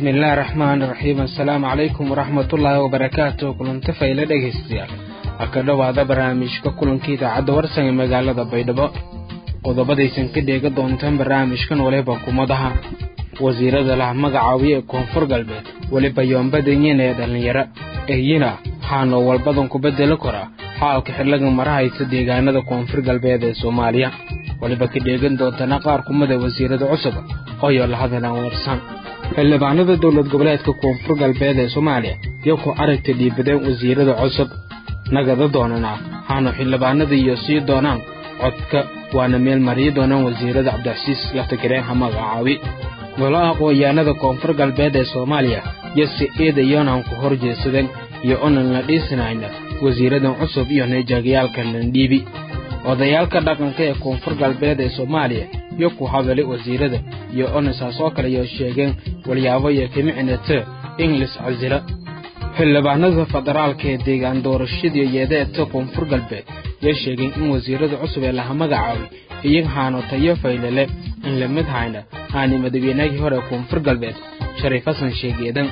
bismillaahi raxmaani raxiim assalaamu calaykum waraxmatullaahi wabarakaatu kulanta fayla dhegaystayaal ha ka dhowaada barnaamijka kulanka idaacadda warsan ee magaalada baydhabo qodobadaysan ka dheega doontaan barnaamijkan waliba kumadaha wasiirada lah magacaabiya ee koonfur galbeed weliba yoombadanyin ee dhallinyaro eyina waxaana walbadan ku beddeli karaa xaalka xidlaga marahaysa deegaanada koonfur galbeed ee soomaaliya weliba ka dheegan doontana qaar kumida wasiirada cusub ooyo la hadalaan warsan xildhibaanada dowlad goboleedka koonfur galbeed ee soomaaliya iyo ku aragta dhiibadeen wasiirada cusub nagada doonana waxaanu xildhibaanada iyo sii doonaan codka waana meel mariyi doonaan wasiirada cabdicasiis laftagareen ha magacaabi golaha aqoonyahanada koonfur galbeed ee soomaaliya iyo si eedayoonaan ku hor jeesadeen iyo onan la dhiisanayna wasiiradan cusub iyo neejaagayaalka landhiibi odayaalka dhaqanka ee koonfur galbeed ee soomaaliya iyo ku hadalay wasiirada iyo onasaas oo kale iyo sheegeen walyaabo iyo kimicnete inglis casila xildhibaanada federaalka ee deegaan doorashadii yeedeeta koonfur galbeed yay sheegeen in wasiirada cusub ee laha magacaabay iyaga haano tayo faylale in la mid hayna haani madaweynagii hore koonfur galbeed shariif xasan sheegeedan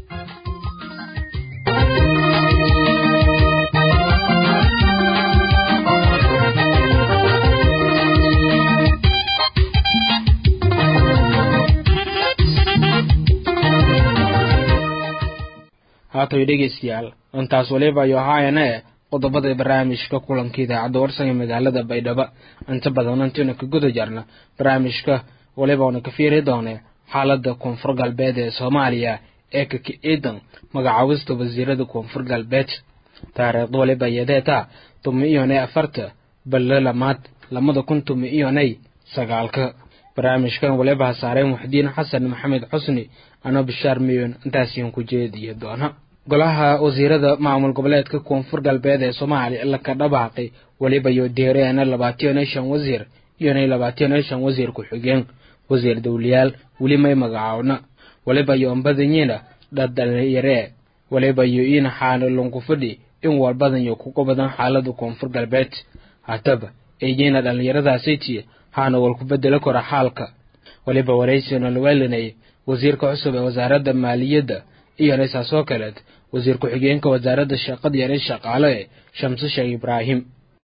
haatay dhegaystayaal intaas waliba ayo ahaayana e qodobada barnaamijka kulanka idaacadda warsan ee magaalada baydhabo inta badan intaynu ka guda jarna barnaamijka waliba una ka fiiri doone xaalada koonfur galbeed ee soomaaliya ee kaka ciidan magacaabista wasiirada koonfur galbeed taariikhda waliba yadeeta tumi iyonay afarta balle lamaad lamada kun tumi iyonay sagaalka barnaamijkan waliba hasaareen muxdiin xasan maxamed xusni ano bishaar miyon intaasiyan ku jeediyo doona golaha wasiirada maamul goboleedka koonfur galbeed ee soomaaliya laka dhabaaqay weliba iyo deereena labaatan iyo shan wasiir iyonay labaatan iyo shan wasiir ku-xigeen wasiir dowliyaal weli may magacaawna weliba iyo ambadanyiina dhadhalinyaree weliba iyo iina xaana lunku fadhi in walbadan iyo kuga badan xaalada koonfur galbeed hataba eeyiina dhallinyaradaasitiye haana walku bedeli kara xaalka weliba waraysiona laweelinayay wasiirka cusub ee wasaaradda maaliyadda iyona saasoo kaleed wasiir ku-xigeenka wasaaradda shaqada yare shaqaale ee shamse sheekh ibraahim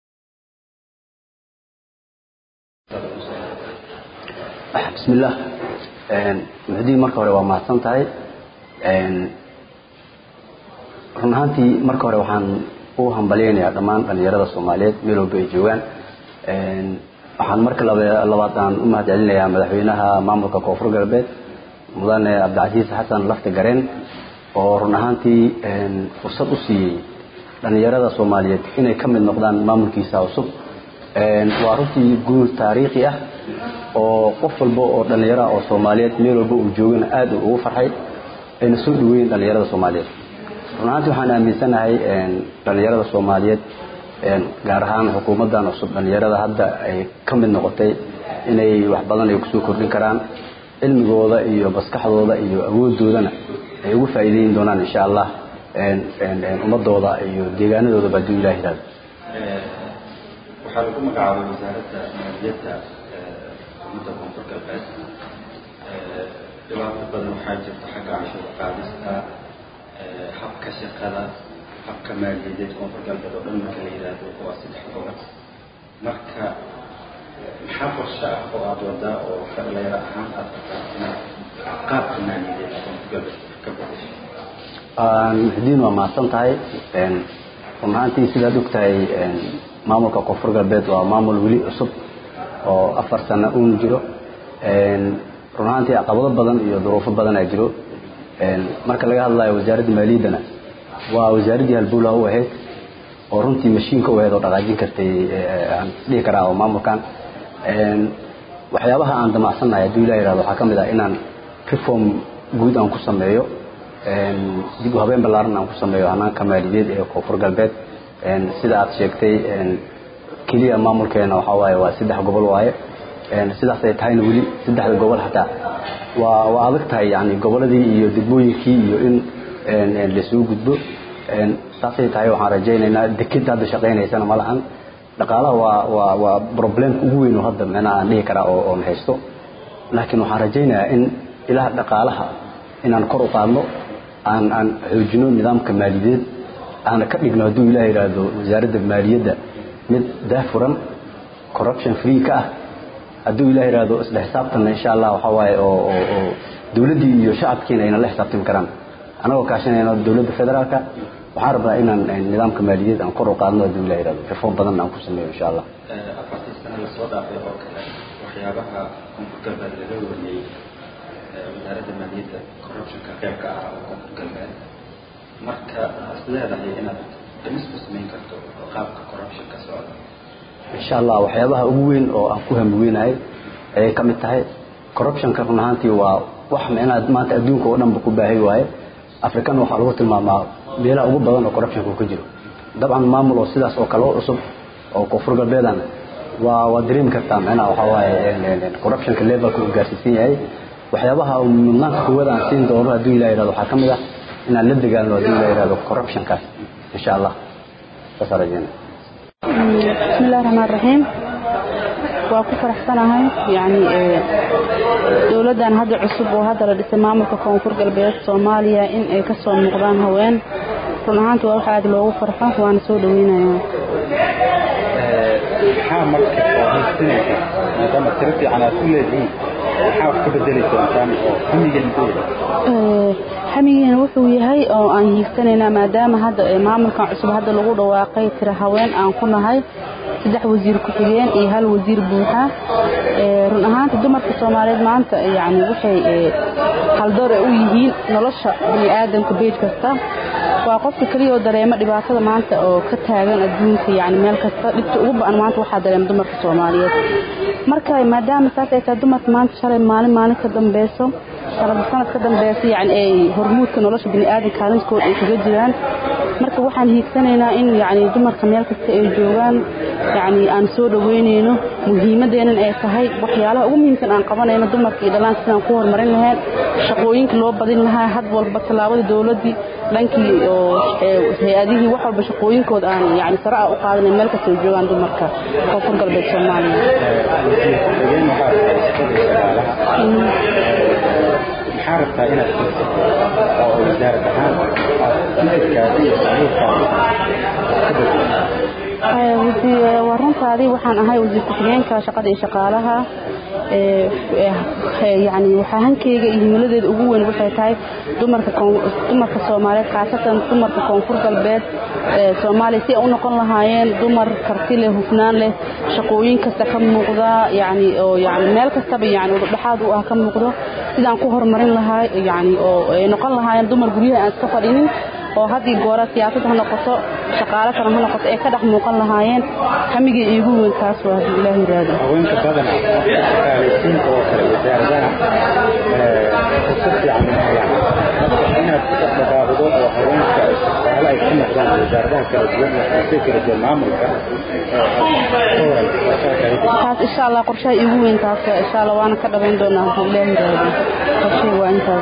bismillaah muxdiin marka hore waa mahadsan tahay run ahaantii marka hore waxaan u hambalyaynayaa dhammaan dhallinyarada soomaaliyeed meel walba ay joogaan waxaan marka labaad aan u mahad celinayaa madaxweynaha maamulka koonfur galbeed mudane cabdicasiis xasan lafti gareen oo run ahaantii fursad u siiyey dhallinyarada soomaaliyeed inay ka mid noqdaan maamulkiisa cusub waa runtii guul taariikhi ah oo qof walba oo dhallinyaro ah oo soomaaliyeed meel walba uu joogana aad ugu farxay ayna soo dhaweeyeen dhallinyarada soomaaliyeed run ahaantii waxaan aaminsanahay dhallinyarada soomaaliyeed gaar ahaan xukuumaddan cusub dhallinyarada hadda ay ka mid noqotay inay wax badan ay kusoo kordhin karaan cilmigooda iyo maskaxdooda iyo awoodoodana ay ugu faa'iideyn doonaan insha allah ummadooda iyo deegaanadoodaba hadduu ilah yihahdo waxaa lagu magacaabay wasaaradda maaliyadda ummadda koonfur galbeed dhibaato badan waxaa jirta xagga cashuur qaadista habka shaqada habka maaliyadeed koonfur galbeed oo dhan marka la yidhaahdo waa saddex gobol marka maxaa qorshe ah oo aada wadaa oo dhalinyaro ahaan aada rabtaa inaad qaabka maaliyadeed koonfur galbeed ka bedesho muxdiin waa mahadsan tahay run ahaantii sidaad og tahay maamulka koonfur galbeed waa maamul weli cusub oo afar sano uun jiro run ahaantii caqabado badan iyo duruufo badan aa jiro marka laga hadlayo wasaaradda maaliyaddana waa wasaaraddii halbowlaha u ahayd oo runtii mashiinka u ahayd oo dhaqaajin kartay aan isdhihi karaa oo maamulkan waxyaabaha aan damacsannahay hadduu ilah yihahdo waxaa ka mid ah inaan reform guud aan ku sameeyo dib u habeen ballaaran aan ku sameeyo hanaanka maaliyadeed ee koonfur galbeed sida aad sheegtay keliya maamulkeena waxaa waaye waa saddex gobol waaye sidaas ay tahayna weli saddexda gobol xataa waa waa adag tahay yani goboladii iyo degmooyinkii iyo in laisugu gudbo saasay tahay waxaan rajaynaynaa dekeda hadda shaqaynaysana ma lahan dhaqaalaha waa waa waa problemka ugu weyn oo hadda micnaha aan dhihi karaa oo oon haysto laakiin waxaan rajaynayaa in ilaha dhaqaalaha inaan kor u qaadno aan aan xoojino nidaamka maaliyadeed aana ka dhigno hadduu ilaah yidhaahdo wasaaradda maaliyadda mid daahfuran corruption free ka ah hadduu ilaah yidhaahdo isla xisaabtanna insha allah waxaa waaye oo oo oo dowladdii iyo shacabkiina ayna la xisaabtami karaan anagoo kaashanayno dowladda federaalka waxaan rabnaa inaan nidaamka maaliyadeed aan kor u qaadno hadduu ilah yidhahdo reform badanna aan ku sameeyo insha allah afartii sano lasoo dhaafay oo kale waxyaabaha koonfur galbeed laga wariyey wasaaradda maaliyadda corruptionka qayb ka ah oo koonfur galbeed marka is leedahay inaad dhimis ku samayn karto qaabka corruptionka socda insha allah waxyaabaha ugu weyn oo aan ku hamweynahay ayay ka mid tahay corruptionka run ahaantii waa wax micnaha maanta adduunka oo dhanba ku baahay waaye african waxaa lagu tilmaamaa meelaha ugu badan oo corruptionka uu ka jiro dabcan maamul oo sidaas oo kale oo cusub oo koonfur galbeedana waa waa dareemi kartaa micnaha waxaa waaye corruptionka levelka uu gaarsiisan yahay waxyaabaha mudnaanka koowaad aan siin doono hadduu ilah yidhahdo waxaa ka mid ah inaan la dagaalno hadduu ilah yidhahdo corruptionkaas insha allah saasaan rajeynaya بسم الله الرحمن الرحيم waa ku faraxsanahay yani dowladdan hadda cusub oo hadda la dhisay maamulka koonfur galbeed soomaaliya in ay ka soo muuqdaan haween run ahaanta waa wax aad loogu farxo waana soo dhaweynayaa maxaa marka oo haysanaysa maadaama tiro fiican aad ku leedihiin maxaa wax ka bedeli doontaan oo hamiga muxuu yahay xamigeena wuxuu yahay oo aan hiigsanaynaa maadaama hadda maamulkan cusub hadda lagu dhawaaqay tira haween aan ku nahay saddex wasiir ku-xigeen iyo hal wasiir buuxa run ahaanta dumarka soomaaliyeed maanta yani waxay haldoor u yihiin nolosha bini aadamka beej kasta waa qofka keliya oo dareema dhibaatada maanta oo ka taagan adduunka yani meel kasta dhibta ugu ba-an maanta waxaa dareema dumarka soomaaliyeed marka maadaama saas ay tahay dumarka maanta shalay maalin maalin ka dambeyso sanad sanad ka dambeysa yani ay hormuudka nolosha bini aadamka kaalinskooda ay kaga jiraan marka waxaan hiigsanaynaa in yani dumarka meel kasta ay joogaan yani aan soo dhaweynayno muhiimadeenan ay tahay waxyaalaha ugu muhiimsan aan qabanayno dumarka iyo dhallaanka sidaan ku horumarin lahayn shaqooyinka loo badin lahaa had walba tallaabada dowladdii dhankii oo hay-adihii wax walba shaqooyinkooda aan yani sare ah u qaadanayn meel kasta ay joogaan dumarka koonfur galbeed soomaaliya maxaa rabtaa inaad fiirsato oo wasaarad ahaan fikirkaasi iyo saciirkaasi waa runtaadii waxaan ahay wasiir ku-xigeenka shaqada iyo shaqaalaha yani waxaa hankeyga iyo himiladeeda ugu weyn waxay tahay dumarka dumarka soomaaliyeed khaasatan dumarka koonfur galbeed soomaaliya si ay u noqon lahaayeen dumar karti leh hufnaan leh shaqooyin kasta ka muuqda yani oo yani meel kastaba yani dhexaad u ah ka muuqdo sidaan ku horumarin lahaa yani oo ay noqon lahaayeen dumar guryaha aan iska fadhinin oo haddii goora siyaasad ha noqoto shaqaalo kale ha noqoto ay ka dhex muuqan lahaayeen hamigii iigu weyn taas waa haddii ilaah yiraahdo haweenka badan shaqaalaysiinta oo kale wasaaradaha fursad fiican ma helaan marka inaad ku dhaqdhaqaaqdo oo haweenka shaqaale ay ka noqdaan wasaaradaha kala duwan ee xisay kala duwan maamulka taas insha allah qorshaha iigu weyn taas insha allah waana ka dhabayn doonaa haddii ilaah yiraahdo qorshay waa intaas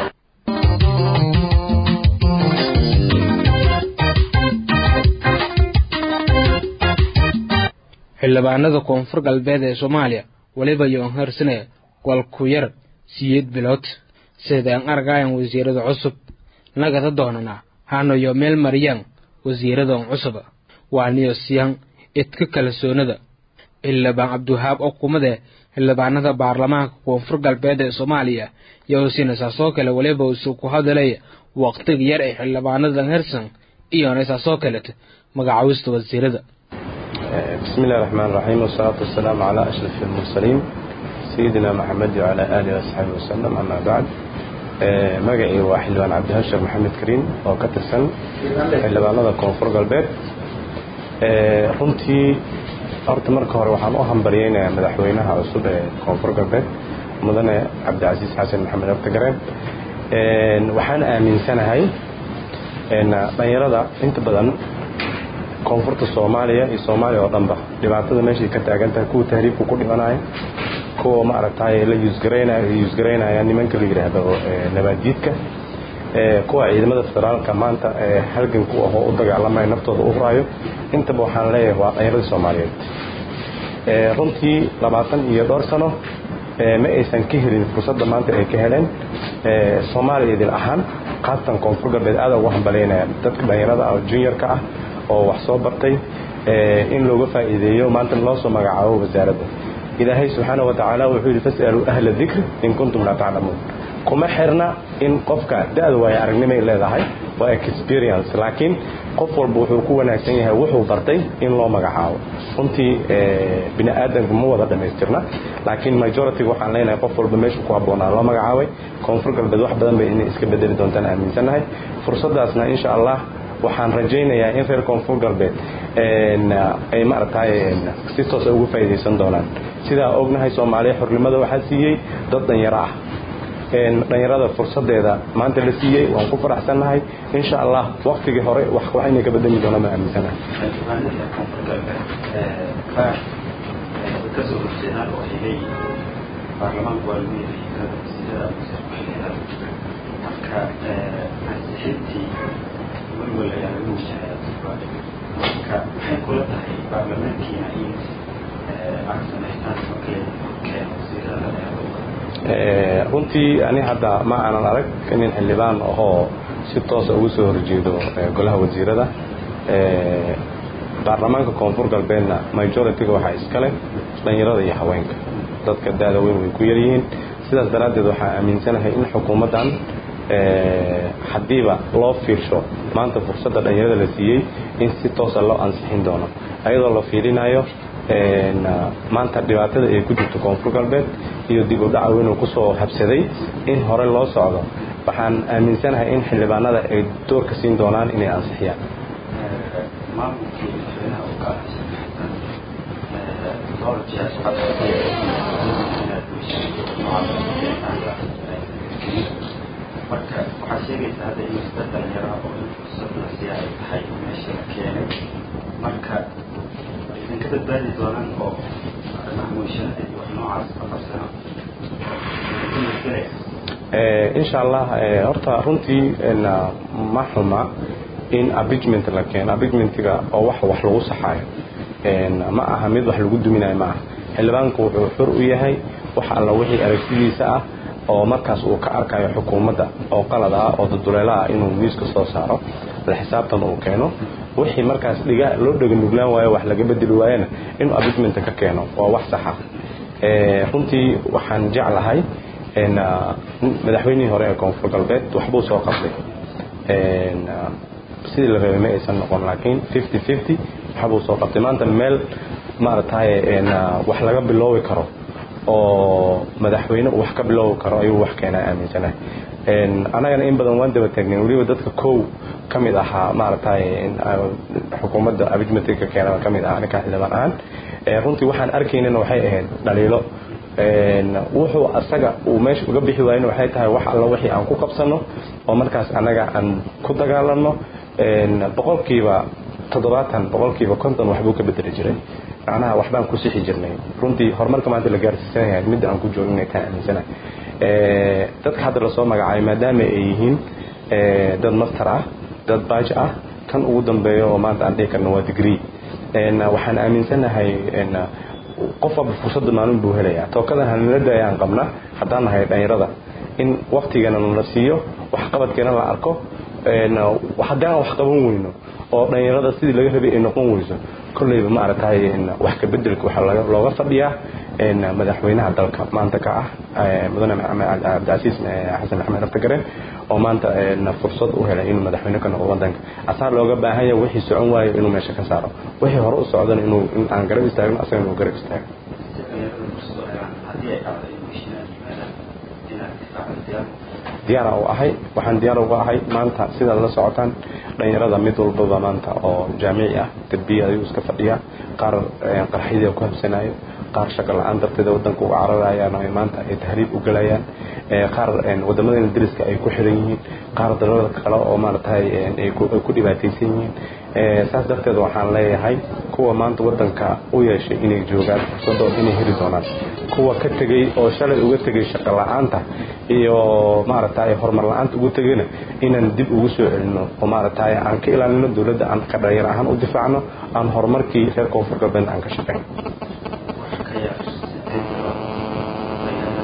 xildhibaanada koonfur galbeed ee soomaaliya weliba yoon harsanaya golku yar siyeed bilood sidaan argayan wasiirada cusub nagada doonana hanayo meel mariyaan wasiiradan cusub waaniyo siyan idka kalsoonada xildhibaan cabdiwahaab oo kumade xildhibaanada baarlamaanka koonfur galbeed ee soomaaliya yowsina saasoo kale weliba isu ku hadalaya waqtiga yar ee xildhibaanadan hersan iyona saasoo kaleta magacaawista wasiirada بسم الله الرحمن الرحيم والصلاة والسلام على أشرف المرسلين سيدنا محمد وعلى آله وصحبه وسلم أما بعد magacii waa xildhibaan cabdihashar maxamed kariin oo ka tirsan xildhibaanada koonfur galbeed runtii horta marka hore waxaan u hambaryeynayaa madaxweynaha cusub ee koonfur galbeed mudane cabdicasiis xasan maxamed abtagareen waxaan aaminsanahay dhalinyarada inta badan koonfurta soomaaliya iyo soomaaliya oo dhanba dhibaatada meeshay ka taagan tahay kuwa tahriibka ku dhimanaya kuwa ma aragtay la yuusgaraynaya yuusgaraynaya nimanka la yidhaahdo nabaadjiidka kuwa ciidamada federaalka maanta halganku ahoo u dagaalamaya naftooda u huraayo intaba waxaan leeyahay waa dhalinyarada soomaaliyeed runtii labaatan iyo dhowr sano ma aysan ka helin fursadda maanta ay ka heleen soomaaliya idil ahaan khaasatan koonfur galbeed aada ugu hambalaynaya dadka dhallinyarada ah juniorka ah oo wax soo bartay in looga faa'iideeyo maanta loo soo magacaabo wasaaradda ilaahay subxaana wa tacaala wuxuu yidhi fas'aluu ahla dikri in kuntum laa taclamuun kuma xirna in qofka da-da waayo aragnimay leedahay waa experience laakiin qof walba wuxuu ku wanaagsan yahay wuxuu bartay in loo magacaabo runtii bini aadanku ma wada dhammaystirna laakiin majority waxaan leenahay qof walba meeshu ku habboonaa loo magacaabay koonfur galbeed wax badan bay inay iska bedeli doontaan aaminsannahay fursaddaasna insha allah waxaan rajaynayaa in reer koonfur galbeed ay maaragtay si toosa ugu faa'iidaysan doonaan sidaa ognahay soomaaliya xornimada waxaa siiyey dad dhanyaro ah dhalinyarada fursadeeda maanta la siiyey waan ku faraxsannahay insha allah waktigii hore waxayna ka bedeli doonaa ma aaminsanahay kasoo horjeedaan oo ay leeyihiin baarlamaanku waa lagu yeelayay tirada wasiirada mase marka ansixintii welwel ayaa lagu wajahaya marka maxay kula tahay baarlamaankiina in aad samaystaan markay keeno wasiirada runtii ani hadda ma aanan arag nin xildhibaan ahoo si toosa ugu soo horjeedo golaha wasiirada baarlamaanka koonfur galbeedna majority-ga waxaa iskale dhalinyarada iyo haweenka dadka da-da weyn way ku yaryihiin sidaas daraaddeed waxaa aaminsanahay in xukuumaddan haddiiba loo fiirsho maanta fursadda dhalinyarada la siiyey in si toosa loo ansixin doono ayadoo la fiirinayo maanta dhibaatada ay ku jirto koonfur galbeed iyo dib u dhaca weynuu ku soo habsaday in hore loo socdo waxaan aaminsanahay in xildhibaanada ay doorka siin doonaan inay ansixiyaan maamulkii madaxweynaha uu ka ahaysan dhowr jeer marka waxaa sheegaysaa hadda in dad dhalinyaraha oo in fursad la siiya ay tahay meesha la keenay marka idinka badbaadi doonaan oo arrimaha mooshanada iyo wax noocaas ka qabsana insha allah horta runtii ma xuma in abigement la keeno abigmentiga oo wax wax lagu saxaayo ma aha mid wax lagu duminayo ma aha xildhibaanku wuxuu xur u yahay wax alla wixii aragtidiisa ah oo markaas uu ka arkayo xukuumadda oo qalad ah oo duduleelo ah inuu miiska soo saaro la xisaabtan uu keeno wixii markaas dhiga loo dhega nuglaan waayo wax laga bedeli waayana inuu abigmenta ka keeno waa wax saxa runtii waxaan jeclahay madaxweynihii hore ee koonfur galbeed waxbuu soo qabtay sidii la rabay ma aysan noqon laakiin fifty fifty waxbuu soo qabtay maanta meel maaragtay wax laga biloobi karo oo madaxweyne wax ka biloobi karo ayuu wax keenaa aaminsanahay annagana in badan waan daba taagnayn weliba dadka kow ka mid ahaa maaragtay xukuumadda abijmatiga ka keenana ka mid ahaa ninkaa xildhibaan ahaan runtii waxaan arkaynana waxay ahayd dhaliilo wuxuu asaga uu meesha uga bixi waayena waxay tahay wax alla wixii aan ku qabsano oo markaas annaga aan ku dagaalano boqolkiiba toddobaatan boqolkiiba konton waxbuu ka bedeli jiray macnaha waxbaan ku sixi jirnay runtii horumarka maanta la gaarsiisan yahay midda aan ku joogno inay taa aaminsanahay dadka hadda lasoo magacaabay maadaama ay yihiin dad master ah dad baaj ah kan ugu dambeeya oo maanta aan dhihi karno waa degree waxaan aaminsanahay qof walba fursadda maalin buu helayaa tookadan hanala daayaan qabna haddaan nahay dhalinyarada in waktigana nala siiyo waxqabadkeena la arko haddaan wax qaban weyno oo dhalinyarada sidii laga rabay ay noqon weyso kolleyba maaragtay wax ka bedelka waxaa looga fadhiyaa madaxweynaha dalka maanta ka ah mudane cabdicasiis xasan maxamed naftagaren oo maanta fursad u helay inuu madaxweyne ka noqdo wadanka asaa looga baahan yahay wixii socon waayo inuu meesha ka saaro wixii hore u socdana inuu in aan garab istaagno asaga inuu garab istaago diyaara u ahay waxaan diyaar uga ahay maanta sidaad la socotaan dhalinyarada mid walbaba maanta oo jaamici ah derbiya ayuu iska fadhiyaa qaar qarxidii ku habsanayo qaar shaqo la-aan darteeda wadanka uga cararayaan oo maanta ay tahriib u galayaan qaar wadamadeena dariska ay ku xiran yihiin qaar dalalada kale oo maaragtay ay ku dhibaataysan yihiin saas darteed waxaan leeyahay kuwa maanta wadanka u yeeshay inay joogaan fursadooda inay heli doonaan kuwa ka tegey oo shalay uga tegay shaqo la-aanta iyo maaragtay horumar la-aanta ugu tegayna inaan dib ugu soo celino oo maaragtay aan ka ilaalino dowladda aan ka dhalinyar ahaan u difaacno aan horumarkii reer koonfur galbeed aan ka shaqeyno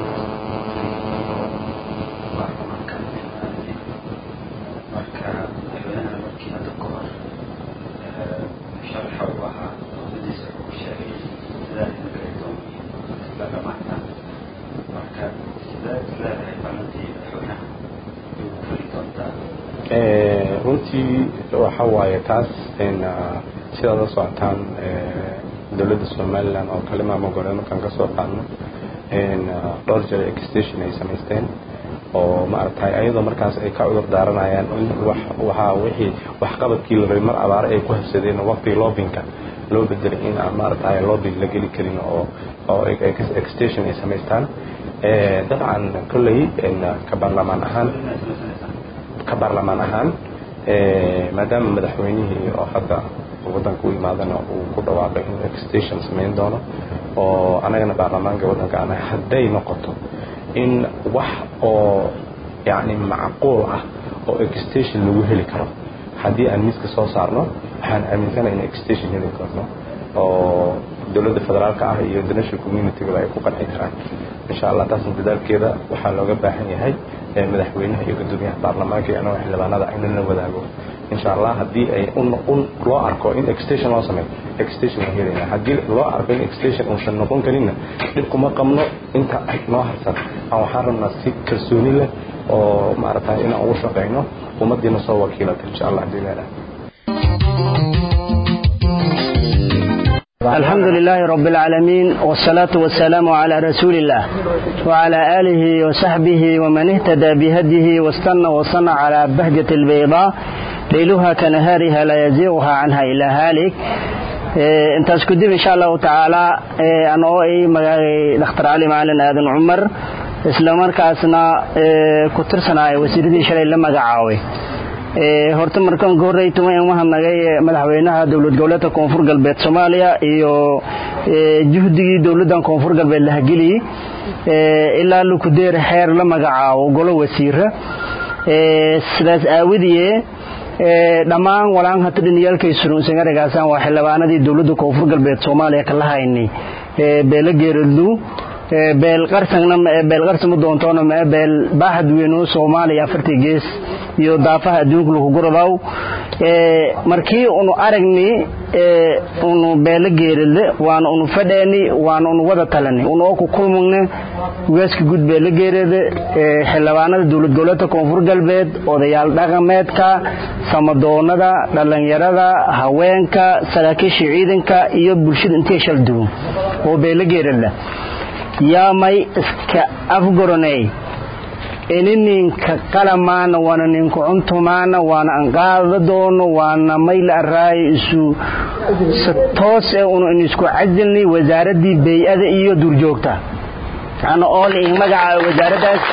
runtii waxa waaye taas sidaad la socotaan dowladda somalilan oo kale maamul goboleed markaan ka soo qaadno dhowr jeer exstation ay samaysteen oo maaragtay ayadoo markaas ay ka cudur daaranayaan in wax waxaa wixii waxqabadkii la rabay mar abaare ay ku habsadeen oo waqtigii loobinka loo bedelay in aan maaragtay loobing la geli karin oo oo exstation ay samaystaan dabcan kolley ka baarlamaan ahaan ka baarlamaan ahaan maadaama madaxweynihii oo hadda waddanka u imaadana uu ku dhawaaqay inuu exstation samayn doono oo anagana baarlamaanka waddanka ana hadday noqoto in wax oo yacni macquul ah oo exstation lagu heli karo haddii aan miiska soo saarno waxaan aaminsanahay in exstation heli karno oo dowladda federaalka ah iyo international communitygaba ay ku qanci karaan insha allah taasna dadaalkeeda waxaa looga baahan yahay madaxweynaha iyo gudoomiyaha baarlamaanka iyo anagoo xildhibaanada in la wadaago insha allah haddii ay loo arko in exstation loo sameeyo exstation waan helayna haddii loo arko in exstation uusan noqon karinna dhib kuma qabno inta noo harsan aan waxaan rabnaa si kalsooni leh oo maaragtay inaan ugu shaqayno ummaddiina soo wakiilata insha allah haddii leedahay الحمد لله رب العالمين والصلاة والسلام على رسول الله وعلى آله وصحبه ومن اهتدى بهديه واستنى وصنع على بهجة البيضاء ليلها كنهارها لا يزيغها عنها إلا هالك intaas kadib insha allahu tacaala anoo ay magacay dhakhtar cali macalin aadan cumar isla markaasna ku tirsanaya wasiiradii shalay la magacaabay horta markaan ka horrey tuma in mahadnagay madaxweynaha dowlad goboleedka koonfur galbeed soomaaliya iyo juhdigii dowladdan koonfur galbeed la hageliyey ilaa lukudeer xeer la magacaabo golo wasiira sidaas aawadiyee dhammaan walaan hata dhiniyaalkay surunsangaragaasaan waa xildhibaanadii dowladda koonfur galbeed soomaaliya kala haynay beela geeraldu beel qarsangna beel qarsama doontoona ma beel baaxad weyn oo Soomaaliya afartii gees iyo daafaha adduunka lagu guradaw ee markii unu aragni ee unu beela geerade waan unu fadheeni waan unu wada talani unu ku kulmugna ugaaska gud beela geerade ee xildhibaanada dowlad goboleedka koonfur galbeed odayaal dhaqameedka samadoonada dhalinyarada haweenka saraakiisha ciidanka iyo bulshada intee shal duwan oo beela geerada yaamay iska afgoroney inininka qalamaana waana ninku cuntumaana waana anqaada doono waana mayla araayo isu toos ee unu in isku casilnay wasaaradii bey-ada iyo duurjoogta ana ool in magaca wasaaraddaas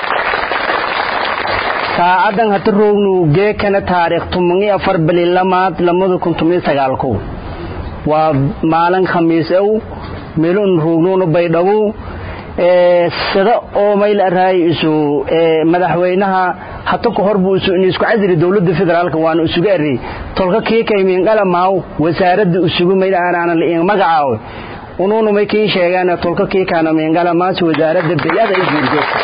saacadan hata roognu geekana taariikh tumangi afar bali lamaad lamada kun tumiyo sagaalkow waa maalin khamiis ow meelun roognuuna baydhabu sida oo mayl araay isu madaxweynaha hata ka horbu isu in isku casili dawladda federaalka waana isugu eri tolka kii kaymiin qalamaaw wasaaradda isugu mayl aanan liin magacaaw unuuna may kii sheegaan tolka kii kaana miin qalamaas wasaaradda bayada ay guurjoogta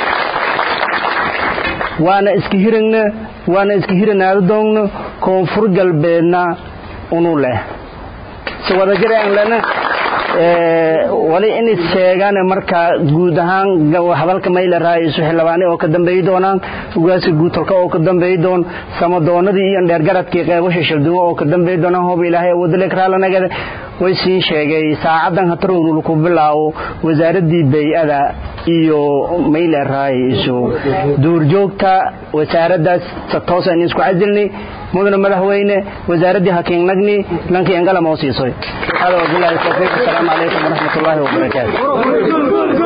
waana iska hiragna waana iska hiranaada doogna koonfur galbeedna unu leh si wada jiraan lena wali inay sheegaan marka guud ahaan hadalka mayla raaisu xildhibaane oo ka dambeey doonaan ugaaska guutolka oo ka dambeey doon samadoonadii iyo dheergaradkii qeybasha shaldumo oo ka dambeey doonaan hoob ilaahay awoodale kraalanagada way sii sheegay saacadan hatarownu ku bilaawo wasaaradii bay-ada iyo mayla raaisu duurjoogta wasaaraddaas toos aynu isku casilnay mudana madaxweyne wasaaraddii hakiinnagni lankii engalam oo siisoy hada wabillahi tawfiiq assalaamu calaykum waraxmat ullaahi wabarakaatu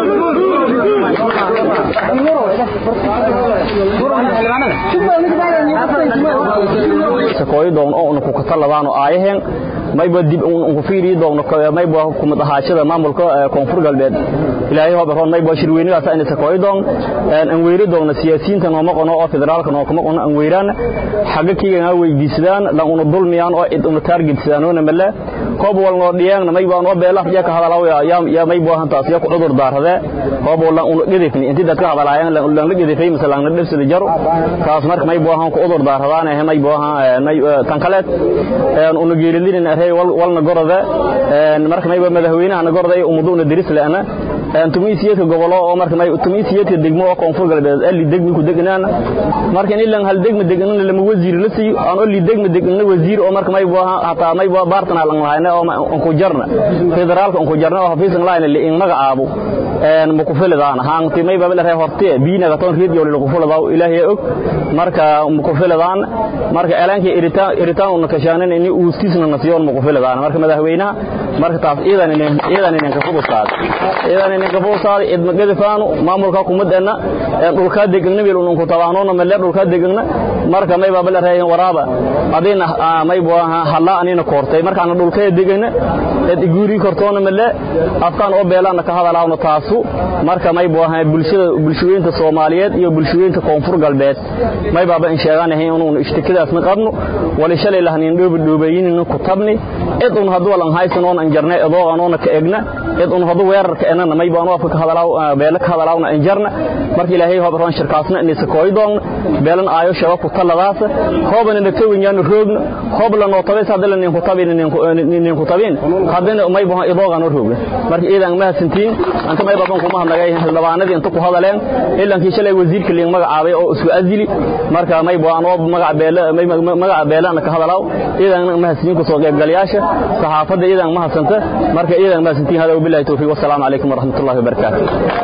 sakooyidoon oo unaku kataladaano aayaheen mayba dib unku fiiriyi doogno mayba kumad ahaashada maamulka koonfur galbeed ilaahay hobaroon mayba shirweynidaas ayna sakooyidoon an weyri doogno siyaasiyiinta nooma qono oo federaalka noo kuma qono an weyraan xagga kiiga weydiisadaan dhan una dulmiyaan oo id una taargetsadaan wana male koob walnoo dhiyaan mayba noo beelaf ya ka hadalaw ya mayba hantaas ya ku cudur daarade koob walna una gedifni intii dadka hadalaayaan lan la gedifay misalan la dhibsada jaro taas marka mayba han ku cudur daaradaan ee mayba han tan kale una geelidin arey walna gorode marka mayba madaxweynaha gorode umuduna diris leena tumiisiyadka gobolo oo marka may tumiisiyadka degmo oo koonfur galbeed ali degmi ku degnaan marka in ilan hal degmi degnaan lama wasiir la siiyo aan oli degmi degnaan wasiir oo marka may baa hataa may baa baartana lan lahayna oo aan ku jarna federaalka aan ku jarna oo xafiisan laayna li in magacaabo een ma ku filadaan haanti may baa la hortee biina ka toon radio la ku filadaa ilaahay og marka ma ku filadaan marka elanka iritaan iritaan una kashaanan in uu iskisna nasiyoon ma ku filadaan marka madaxweynaha marka taas iidan in iidan in ka fudusaad iidan in ka fudusaad id magadifaanu maamulka kumadana dhulka degna meel uu ku tabaanoona meel dhulka degna marka may baa la reeyay waraaba adina may baa hala anina koortay marka aan dhulka degna dad iguri kortoona meel afkaan oo beelana ka hadalaawno taasu marka may baa bulshada bulshooyinka Soomaaliyeed iyo bulshooyinka koonfur galbeed may baa in sheeganahay inuu ishtikadaas ma qabno wali shalay lahnin dhoob dhoobayin ku tabni id un haduu lan haysan oo aan jarnay adoo aan ka egna id un haduu weerarka enana may baan afka hadalaaw beela ka hadalaawna in jarna marka ilaahay hoob roon shirkaasna in isa kooydoon beelan aayo shaba ku taladaas hooban in ka winyaan roogna hoob la nootabay sadal in ku tabin in ku tabin hadana may baa idoogan roogna marka iidan ma hasantiin anta may baan ku mahadnagay xildhibaanadii inta ku hadaleen ilankii shalay wasiirka liin magacaabay oo isku azili marka may baan oo magac beela may magac beelana ka hadalaaw iidan ma hasantiin ku soo qayb galayaasha saxaafada iidan ma hasanta marka iidan ma hasantiin hada billahi tawfiiq wasalaamu alaykum warahmatullahi wabarakatuh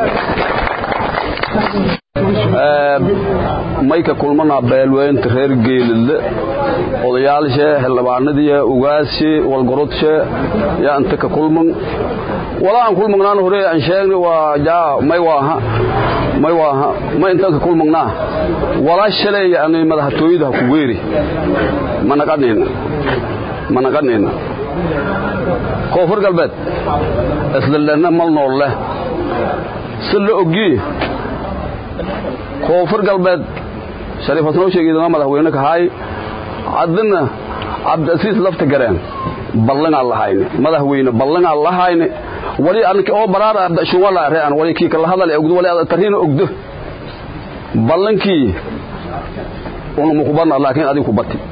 mayka kulmana beelweynta reer geelidle odayaashe xildhibaanadii ugaashe walgorodshe yaa inta ka kulman wala aan kulmagnaan hore aan sheegni waa jaa may waaha may waaha may intaan ka kulmagnaa wala shalay yani madaxtooyada ku weeri mana qadnina mana qadnina koonfur galbeed isdaldana mal nool leh si la ogiye koonfur galbeed shariif xasan oo sheegay madaxweyne ka haay haddana cabdisiis lafta gareen ballangaa lahayne madaxweyne ballangaa lahayne wali anka oo baraara shunwala reean wali kii kala hadal ogdo wali tarina ogdo ballankii unu muqbana laakiin adigu ku bati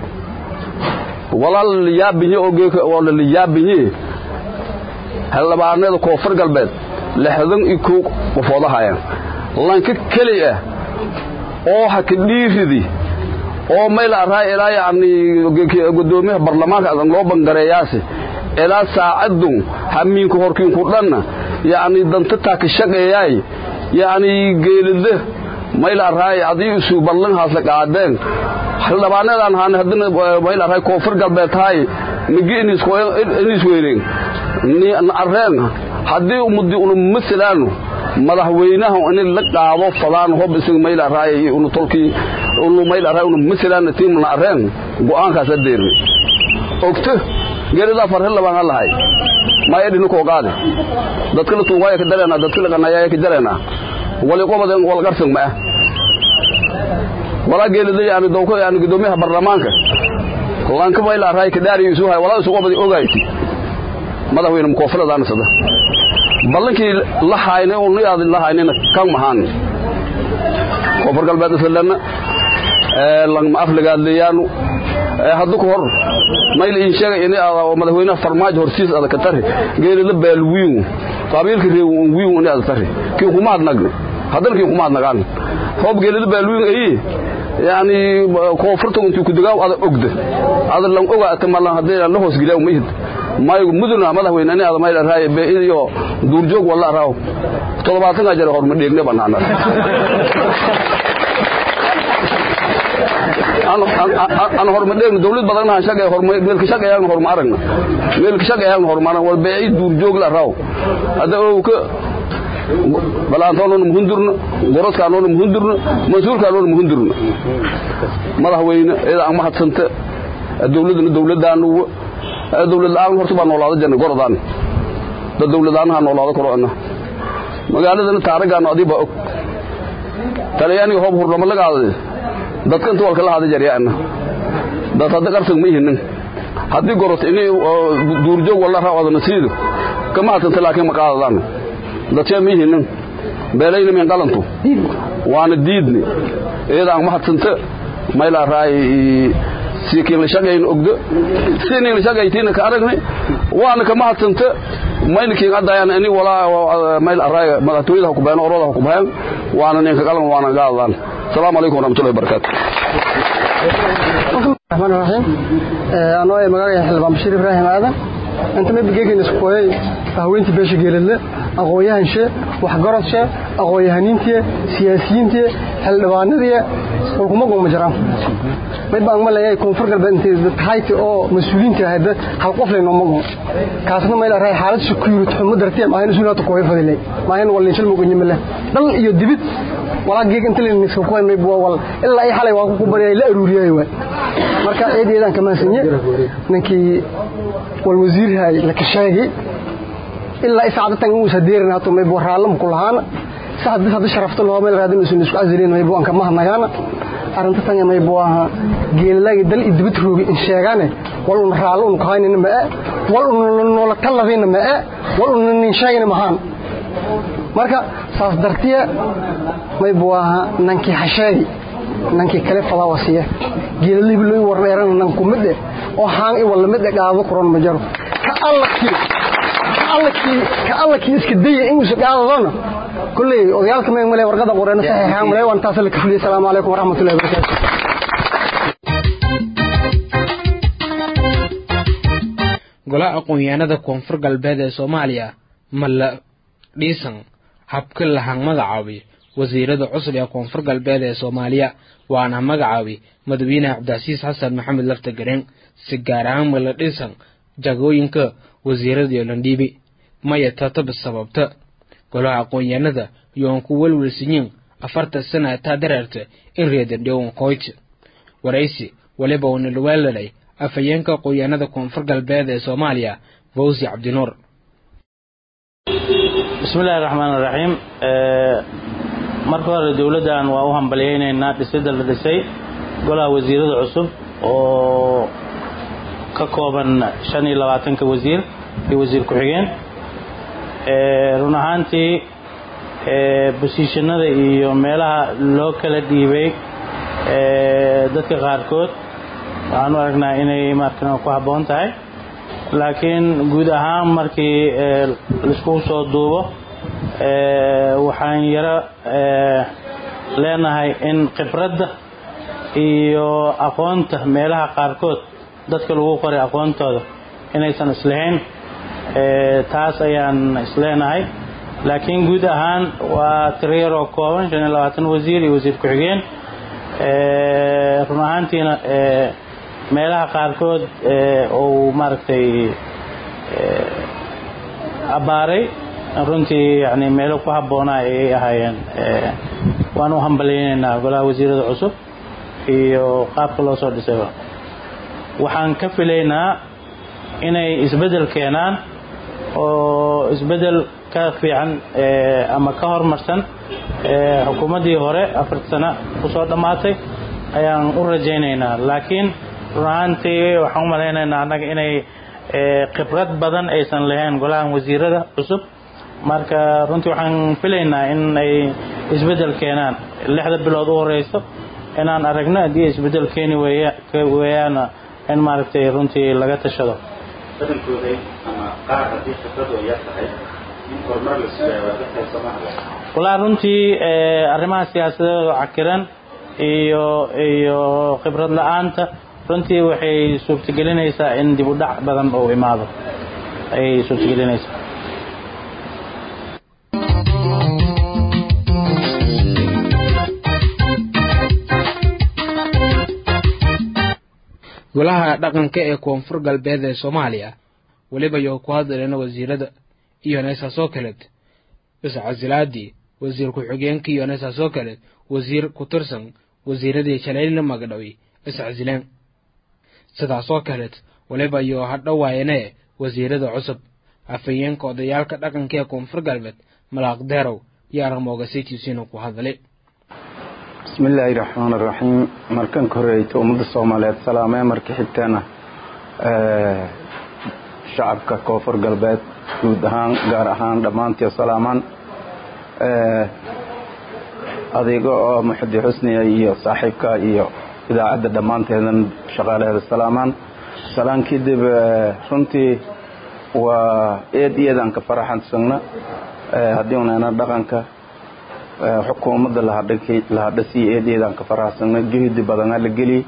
wala liyaabihi ogeeka wala liyaabihi xildhibaanada koonfur galbeed lixdan iyo kow qofoodahayan lanka keli ah oo ha ka dhiiridi oo mayl araa ilaa yacni gudoomiyaha baarlamaanka adan loo bangareeyaasi ilaa saacadun hamiinku horkiinku dhanna yacni dantataa ka shaqeeyaay yacni geelida mayl araay adii isu ballanhaasla qaadeen xildhibaanadan haana haddana mayl araay koonfur galbeed tahay migi inis weyneen areen haddii umudi unu masalaanu madaxweynaha in la qaado fadaan hob isaga mayl araay unu tolkii unu mayl araay unu masalaana tiimna areen go'aankaas adeerni ogto geelida farhil labaan lahay ma edhinu ko qaade dadka la tuugaya ka dareena dadka la qanaya ka dareena wali qobadan wal qarsan ma wala geelida yaani dowko yaani gudoomiyaha baarlamaanka lanka mayl araay ka daariyo isu hay wala isu qobadi ogayti madaxweyne mukoofiladaana sada ballankii la hayne uu niyaad la haynena kan mahan koonfur galbeed islanna ee langma afligaadleeyaanu ee haddu ku hor mayl in sheegay in aad madaxweynaha farmaajo horsiis aad ka tari geelida baalwiin qabiilka reew wiin in aad tari kii kuma adnagne hadan kii kuma adnagaan hoob geelida baalwiin ay yani koonfurta intuu ku dagaaw aad ogda aad lan ogaa tamalan hadii la hoos gilaaw mid maygu muduna madaxweyne in aad mayl raay be iyo duurjoog wala raaw toddobaatan ajar horma dheegne banaana aan horma dheegno dawlad badan aan shaqay horma meelka shaqay aan horma aragna meelka shaqay aan horma aragna wal beey duurjoog la raaw hada oo ka balaantoon muhundurna gorodkaan oo muhundurna mansuurkaan oo muhundurna madaxweyne ida aan mahadsanta dawladna dawladaan dawlad la'aan horta baa noolaada janna gorodaan dad dawlad la'aan ha noolaada korona magaaladana taarigaan adiba og talyaani hoob hurnama laga hadlay dadkan tuwal kala hada jaryaana dad hadda qarsan ma yihiin haddii gorot inay duurjoog wala raawada siido kama hadanta laakiin ma qaadadaan dadkee ma yihiin beelayna min qalantu waana diidni iyadaan ma hadsanta mayla raay siikiin la shaqayn ogdo siinii la shaqaytiina ka aragnay waana kama hadsanta mayna kiin adayaan ini walaa mayl array madaxtooyada ku baan orada ku baan waana ninka qalan waana gaadan salaamu alaykum warahmatullahi wabarakatuh الرحمن الرحيم أنا مقاعد حلبان بشير إبراهيم هذا أنت ما بيجيك نسكوي هوينتي بيش جيلله أقوياء إنشاء وحجرات شاء أقوياء هنينتي سياسيينتي حلبان ذي والكم قوم مجرم ما يبقى أمال إيه يكون فرق بين تهايتي أو مسؤولين هذا هالقفل إنه مقوم كاسنا ما يلا حالة سكيور تحمد درتي ما هي نسونا تقوي فضلي ما هي ولا نشل مقوم يمله دل يدبت ولا جيك أنت اللي نسكوي ما يبغى ولا إلا أي حالة واقف كبري لا أروري واي marka eedeedan kama sanye ninkii wal wasiirhay la kashaagi ilaa isaacadatan uu sadeerin hato may boraalam ku lahaana saad bis hadda sharafta loo meel raadin isu isku azilin may buan kama hadnagaana arinta tan may buaha geelagi dal idibid roogi in sheegane wal un raalo un qaynina ma wal un noola talabina ma wal un nin sheegina mahan marka saas dartiya may buaha nankii hasheegi nankii kale fadaa wasiya geelalibi loo warneeran nan ku mid oo haan i wala mid gaado kuran ma jaro ka allakii ka allakii ka allakii iska dayay in uu gaadona kulli odayaalka ma male warqada qoreen saxiixan male waan taas la kafliye salaamu alaykum waraxmatullaahi wabarakaatuh golaha aqoon-yahanada koonfur galbeed ee soomaaliya ma la dhiisan habka lahan magacaabi wasiirada cusub ee koonfur galbeed ee soomaaliya waana magacaabi madaxweyne cabdicasiis xasan maxamed lafta gareen si gaar ahaan ma la dhisan jagooyinka wasiirada landhiibi maya tataba sababta golaha aqoon-yahanada yoon ku welwelsiyin afartan sana taa dareerta in reedandhowan koyt waraysi waliba uuna lawaalalay afhayeenka aqoon-yahanada koonfur galbeed ee soomaaliya fawsi cabdinuur bismi illaahi raxmaan iraxiim marka hore dowladdan waa u hambalyaynaynaa dhisidda la dhisay golaha wasiirada cusub oo ka kooban shan iyo labaatanka wasiir iyo wasiir ku-xigeen run ahaantii bosiishanada iyo meelaha loo kala dhiibay dadka qaarkood waxaan u aragnaa inay markan ku habboon tahay laakiin guud ahaan markii laiskugu soo duubo waxaan yaro leenahay in khibradda iyo aqoonta meelaha qaarkood dadka lagu qoray aqoontooda inaysan islahayn taas ayaan isleenahay laakiin guud ahaan waa tirayaroo kooban shan iyo labaatan wasiir iyo wasiir ku-xigeen run ahaantiina meelaha qaarkood uu maaragtay abbaaray runtii yani meelo ku habboonaa ayay ahaayeen waan u hambalyaynaynaa golaha wasiirada cusub iyo qaabka loo soo dhisayba waxaan ka filaynaa inay isbeddel keenaan oo isbeddel ka fiican ama ka horumarsan xukuumaddii hore afarta sano kusoo dhammaatay ayaan u rajaynaynaa laakiin run ahaantii waxaan u malaynaynaa annaga inay khibrad badan aysan lahayn golahan wasiirada cusub marka runtii waxaan filaynaa in ay isbeddel keenaan lixda bilood u horeyso inaan aragno haddii isbeddel keeni weeyaana in maaragtay runtii laga tashado badankooda ama qaar haddii khibradu ay yar tahay in horumar la sugayo waa dadka soomaaliya walaa runtii arrimaha siyaasadeed oo cakiran iyo iyo khibrad la-aanta runtii waxay suurtagelinaysaa in dib u dhac badan uu imaado ayay suurtagelinaysaa golaha dhaqanka ee koonfur galbeed ee soomaaliya weliba yo ku hadlayna wasiirada iyo neesaasoo kaleed iscasilaadii wasiir ku-xigeenka iyo neesaasoo kaleed wasiir ku tirsan wasiiradii jalaylna magdhawi iscasileen sidaasoo kaleed weliba yo hadhowaayane wasiirada cusub afhayeenka odayaalka dhaqanka ee koonfur galbeed malaaq deerow iyo argamoogasitiisiina ku hadlay bismi illaahi raxmaan iraxiim markan ka horeyta ummadda soomaaliyeed salaamee marka xigteena shacabka koonfur galbeed guud ahaan gaar ahaan dhammaantii salaamaan adiga oo muxudi xusniya iyo saaxiibka iyo idaacadda dhammaanteedan shaqaalaheeda salaamaan salaan kadib runtii waa eed iyadaan ka faraxansagna haddii unana dhaqanka xukuumadda lahadhasiya eed iyadaan ka faraxsagna juhdi badana la geliy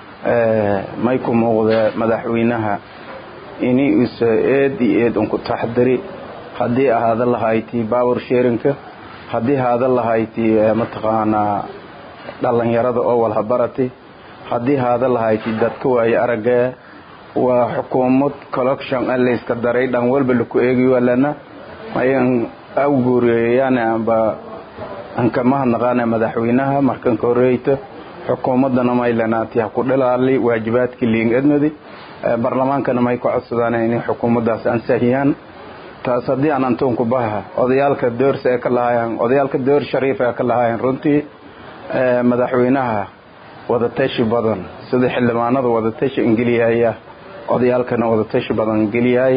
may ku muuqdee madaxweynaha ini isa eed iyo eed unku taxdiri haddii ahaada lahayti power sharinka haddii haada lahayti mataqaanaa dhallinyarada oo walhabarati haddii haada lahayti dadka waaye aragee waa xukuumad collection layska daray dhan walba laku eegayo lana mayan awguureeyaan amba anka mahadnaqaana madaxweynaha markanka horeyta xukuumadana may lanaati ha ku dhilaali waajibaadka liing edmadi barlamaankana may ku codsadaan inay xukuumaddaas ansahiyaan taas haddii aan antuunku baha odayaalka doorsa ee ka lahaayeen odayaalka door shariif ee ka lahaayeen runtii madaxweynaha wadatashi badan sida xildhibaanada wadatashi ingeliyaaya odayaalkana wadatashi badan ingeliyaay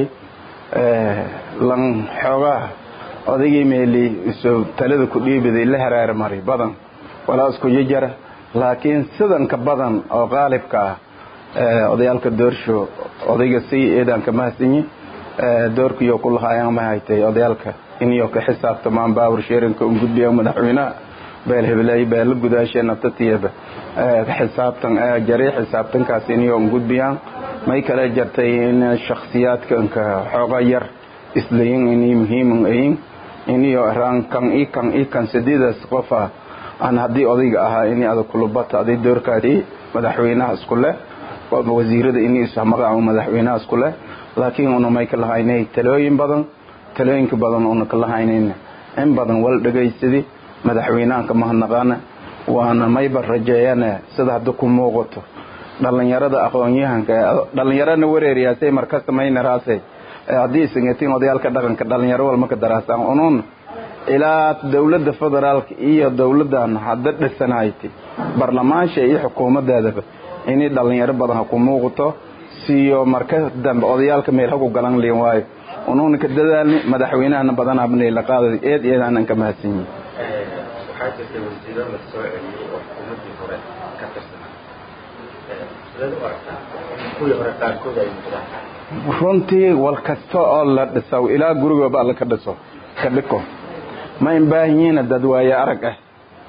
lan xoogaha odaygii meeli isu talada ku dhiibiday la haraar mari badan walaa isku jijara laakiin sidanka badan oo qaalibka ah odayaalka doorsho odayga si eedaan ka mahadsanyi doorkiyo ku lahaayaan ma haytay odayaalka iniyo ka xisaabtamaan baawar sheerinka un gudbiya madaxweynaha beel hebeley beela gudaasheena tatiyaba xisaabtan jari xisaabtankaas iniyo un gudbiyaan may kale jartay in shakhsiyaadka inka xooga yar islayin inay muhiiman ayin iniyo raan kan i kan i kan sideedaas qofa aan haddii odayga ahaa ini ada kulubata aday doorkaadi madaxweynaha isku leh wasiirada ini ismaqaca madaxweynaha isku leh laakiin una may ka lahaynay talooyin badan talooyinka badan una ka lahaynayn in badan wal dhegaysadi madaxweynahan ka mahadnaqaana waana mayba rajeeyane sida hadda ku muuqato dhallinyarada aqoon-yahanka dhallinyarana wareeriyaasay markasta maynaraasay haddii isangatiin odayaalka dhaqanka dhallinyaro walma ka daraasaan unun ilaa dowladda federaalka iyo dowladdan hadda dhisanayti barlamaansha iyo xukuumaddeedaba inay dhallinyaro badan ha ku muuqato siyo marka dambe odayaalka meel haku galan liin waayo unuuna ka dadaalni madaxweynahana badanabnayla qaadada eed eedaanan ka mahadsan yihin waxaa jirtay wasiiro la soo celiyey oo xukuumaddii hore ka tirsanaa sidee u aragtaa kuwii hore qaarkood ay noqdaan runtii wal kasta oo la dhiso ilaa gurigooba alla ka dhiso ka dhiko ma in baahanyihiina dad waaye arag ah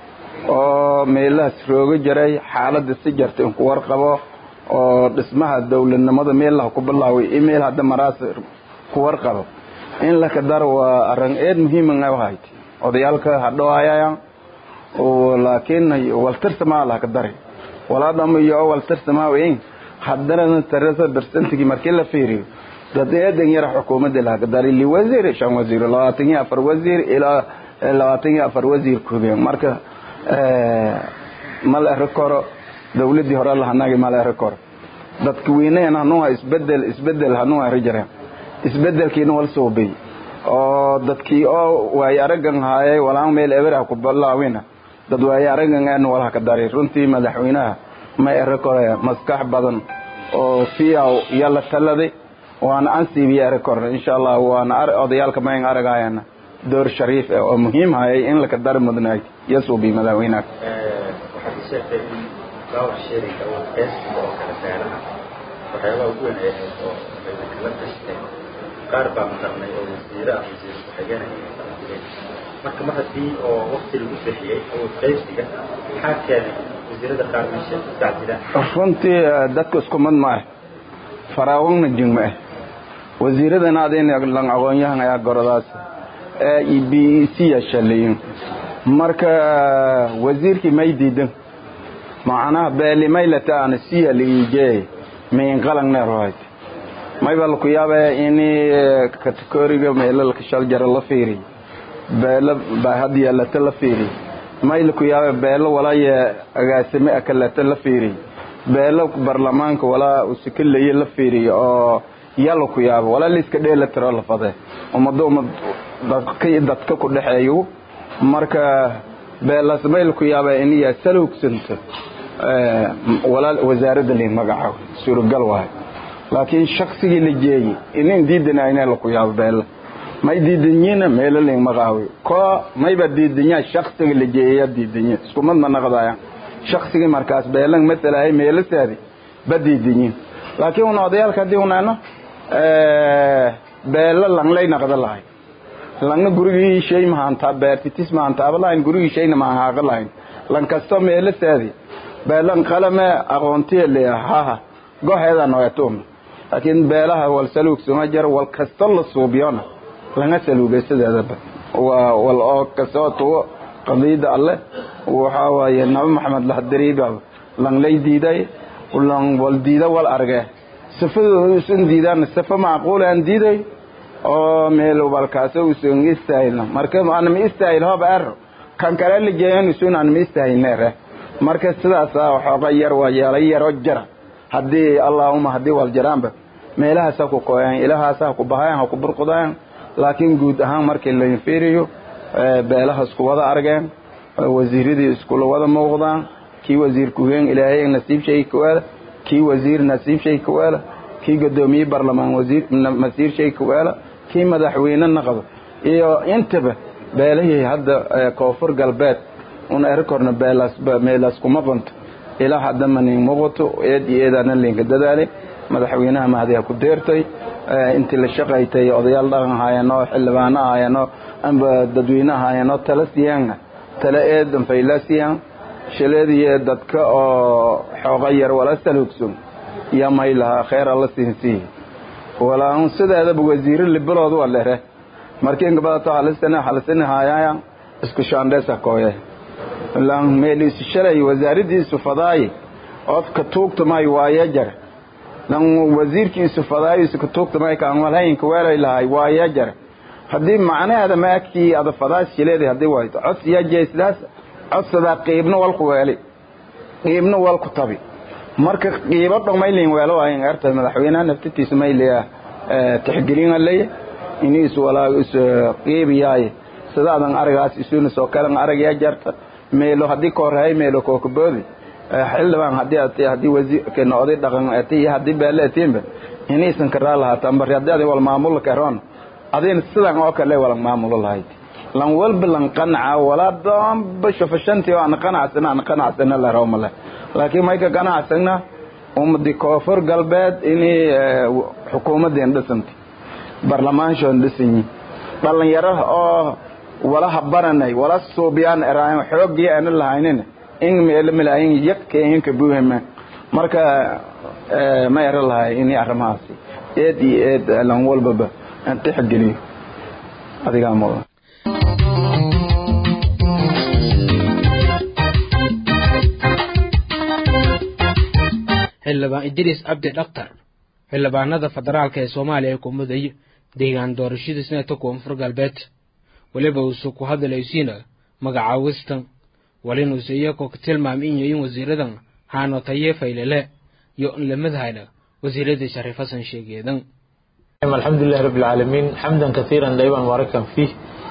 oo meelahaas rooga jiray xaaladda si jarta inku warqabo oo dhismaha dowladnimada meelaha ku bilaaway email hadda maraas ku warqabo in laka dar waa arrin eed muhiiman u hayd odayaalka hadhoayaya laakiin waltirsamaa laka dari walaadama iyo waltirsamaa weyn haddana tarasa bersentigi markii la fiiriyo dad eedan yara xukuumadda laka dari li wasiir shan wasiir labaatan iyo afar wasiir ilaa labaatan iyo afar wasiir kubeen marka ma la eri karo dowladdii hore lahanagi ma la eri karo dadka weyneen hanuuha isbedel isbedel hanuuha eri jireen isbedelkiina wal soobay oo dadkii oo waaye aragan haayay walaan meel eberah ku bilaawina dad waaye aragan aan walaha ka daray runtii madaxweynaha ma eri karo maskax badan oo fiyaw yalla taladay waana ansiibiya eri korna insha allah waana odayaalka mayn aragayana door shariif ah oo muhiim hayay in laka dari mudnaay yasuubi madaxweynaha waxaad sheegtay in power sharinga oo qeybsiga oo kale beelaha waxyaabaha ugu weyn ay ahayd oo ayna kala tashteen qaar baa maqarnay oo wasiire ah wasiir ku-xigeenaya kala digay marka mar haddii oo wakti lagu bixiyey awood qeybsiga maxaa keenay wasiirada qaar meesha tacdila runtii dadka isku mid ma ah faraawagna jing ma ah wasiiradana adayna lan aqoon-yahan ayaa goradaas e b e c yashalayin marka wasiirkii may diidan macnaha beelimaylata ana siya liije mayn qalangneerhoyd mayba laku yaaba ini kategoriga meelalka shal jara la fiiriy beelo baahad yeelata la fiiriy may laku yaaba beelo walaya agaasime akalata la fiiriy beelo barlamaanka walaa usikaleye la fiiriy oo yala ku yaaba walaa liiska dheela tiro la fade ummado ummad dadka ku dhexeeyo marka beelasmayl ku yaaba iniya salowgsanto walaa wasaaradda lin magacaabo suuragal waayo laakiin shaksigii la jeeyey inin diidanayna laku yaabo beela may diidanyiina meelo lin magacaawi ko mayba diidanyaa shaksiga la jeeyaya diidanya iskumad ma naqdaya shaksigii markaas beelan matalahay meelasaadi ba diidanyiin laakiin una odayaalka haddii unano beelo langlay naqda lahay langna gurigii shay mahantaa beertitis mahantaaba lahayn gurigii shayna mahaaqa lahayn lan kasto meelo saadi beelan qalame aqoontiya leeyahaha goheeda noetum laakiin beelaha wal saluug suma jiro wal kasto la suubiyona langa saluugay sideedaba waa wal oo kasoo tuwo qadiida alle waxaa waaye nabi maxamed lahdariiba langlay diiday lan wal diida wal arge sifadooda usan diidaan sifa macquul aan diiday oo meel walkaas usan istaahilna marka aan ma istaahil hob er kan kale la jeeyan usan aan ma istaahilneere marka sidaas waxooga yar waa yeelay yaro jara haddii allaahuma haddii wal jaraanba meelahaas ha ku kooyaan ilahaas ha ku bahayaan ha ku burqudayaan laakiin guud ahaan markii la fiiriyo beelaha isku wada argeen wasiiradii iskula wada muuqdaan kii wasiir ku-heen ilaahay nasiib shay kuwaala kii wasiir nasiib shay kuwaala kii gadoomiye barlamaan wasiir masiir shay kuwaala kii madaxweyne naqdo iyo intaba beelihii hadda koonfur galbeed un erkorna beelaas meelaas kuma qonto ilaa hadda manin muuqato eed iyo eedaana linka dadaali madaxweynaha mahadiha ku deertay intii la shaqaytay odayaal dhaqan haayano xildhibaano haayano amba dadweyne haayano tala siyaanga tala eedan fayla siyaan shaleediye dadka oo xooga yar wala salugsun iyo may lahaa kheyr alla siinsiiye walaan sideedaba wasiiro libaloodu waa lere markii ingabadato halisana halisana haayaya isku shaandheesa kooye lan meeliisu shalay wasaaradiisu fadaayi odka tuugtamay waaye jar lan wasiirkiisu fadaayisu ka tuugtamay kaan walhayinka weelay lahay waaye jar haddii macnaheeda maakii ada fadaas shileedi haddii wayto cos iyo jeesdaas codsadaa qiibna walku weeli qiibna walku tabi marka qiibo dhan maylin weelo ayin erta madaxweynaha naftitiisa mayliya tixgelin alay iniis walaa is qiibiyaay sidaadan aragaas isuna soo kalan aragaya jarta meelo haddii koorhay meelo kookaboodi xildhibaan haddii ati haddii wasiirkeena oday dhaqan ati iyo haddii beele atiinba iniisan karaa lahaataan bari haddii adin wal maamulo karoon adin sidan oo kale wala maamulo lahayd lan walba lan qanaca walaa doonba shufashantii oo aan qanacsana aan qanacsana la rawmale laakiin mayka qanacsana ummadii koonfur galbeed inay xukuumadeen dhisantay barlamaanshoon dhisanyi dhallinyaro oo wala habaranay wala suubiyaan eraayan xoogii aana lahaynin in meelo malaayin yakeenka buuhama marka ma era lahay inay arrimahaasi eed iyo eed lan walbaba aan tixgeliyo adigaa mudan xildhibaan idriis cabdi dhaktar xildhibaanada federaalka ee soomaaliya ee ku muday deegaan doorashadii senatka koonfur galbeed weliba uuse ku hadlaysiina magacaawista walinuuse iyagoo ka tilmaamay in yayin wasiiradan haano taye faylele iyo in lamadhayna wasiiradii shariif xasan sheegeedan الحمد لله رب العالمين حمدا كثيرا دائما مباركا فيه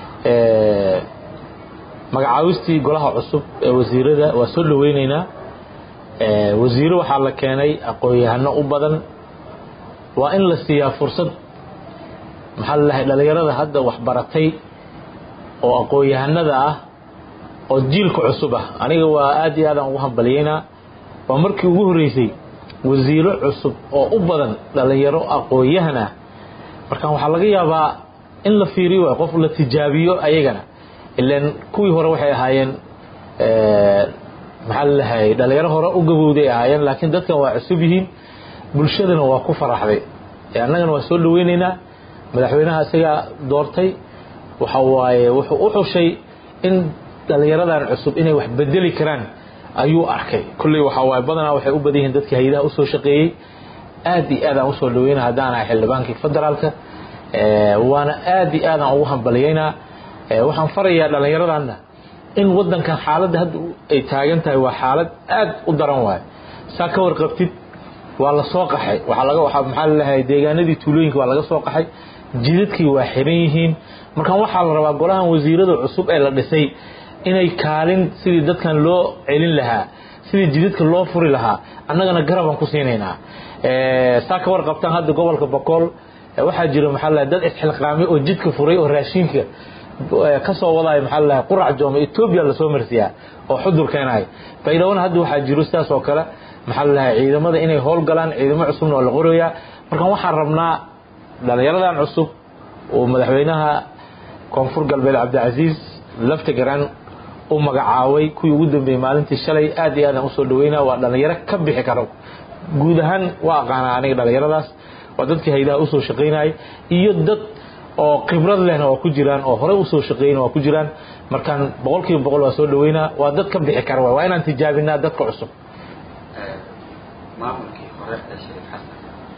magacaabistii golaha cusub ee wasiirada waa soo dhaweyneynaa wasiiro waxaa la keenay aqoon-yahano u badan waa in la siiyaa fursad maxaa lalahay dhalinyarada hadda waxbaratay oo aqoon-yahanada ah oo jiilka cusub ah aniga waa aad iyo aadaan ugu hambaliyeynaa waa markii ugu horreysay wasiiro cusub oo u badan dhalinyaro aqoon-yahan ah marka waxaa laga yaabaa in la fiiriyo waay qof la tijaabiyo ayagana ilan kuwii hore waxay ahaayeen maxaa lalahay dhalinyaro hore u gabowday ahaayeen laakiin dadkan waa cusub yihiin bulshadana waa ku faraxday annagana waa soo dhaweyneynaa madaxweynaha isagaa doortay waxa waaye wuxuu u xushay in dhalinyaradan cusub inay wax bedeli karaan ayuu arkay kulley waxaa waaye badanaa waxay u badan yihiin dadkii hay-adaha usoo shaqeeyey aad iyo aad aan usoo dhaweynaa haddaan ahay xildhibaankii federaalka waana aad iyo aadaan ugu hambaliyeynaa waxaan farayaa dhallinyaradanna in wadankan xaaladda hadda ay taagan tahay waa xaalad aad u daran waayo saa ka warqabtid waa la soo qaxay waxaa laga waxaa maxaa lalahay deegaanadii tuulooyinka waa laga soo qaxay jidadkii waa xiran yihiin markaan waxaa la rabaa golahan wasiirada cusub ee la dhisay inay kaalin sidii dadkan loo celin lahaa sidii jidadka loo furi lahaa annagana garabaan ku siinaynaa saa ka warqabtaan hadda gobolka bokool waxaa jira maxaa lalahay dad isxilqaamay oo jidka furay oo raashinka kasoo wadaayo maxaa lalahay qurac jooma etoobiya lasoo marsiyaa oo xudur keenayo baydhawona hadda waxaa jiro sidaas oo kale maxaa lalahay ciidamada inay howlgalaan ciidamo cusubna oo la qorayaa markaan waxaan rabnaa dhalinyaradan cusub uu madaxweynaha koonfur galbeed cabdicasiis laftigaran u magacaabay kuwii ugu dambeeyey maalintii shalay aad iyo aadaan usoo dhaweynaa waa dhallinyaro ka bixi karo guud ahaan waa aqaanaa aniga dhallinyaradaas waa dadkii haydaha usoo shaqaynayay iyo dad oo khibrad lehna waa ku jiraan oo horey usoo shaqeeyna waa ku jiraan markaan boqol kiiba boqol waa soo dhaweynaa waa dad ka bixi kara waa inaan tijaabinaa dadka cusub maamulkii hore ee shariif xasan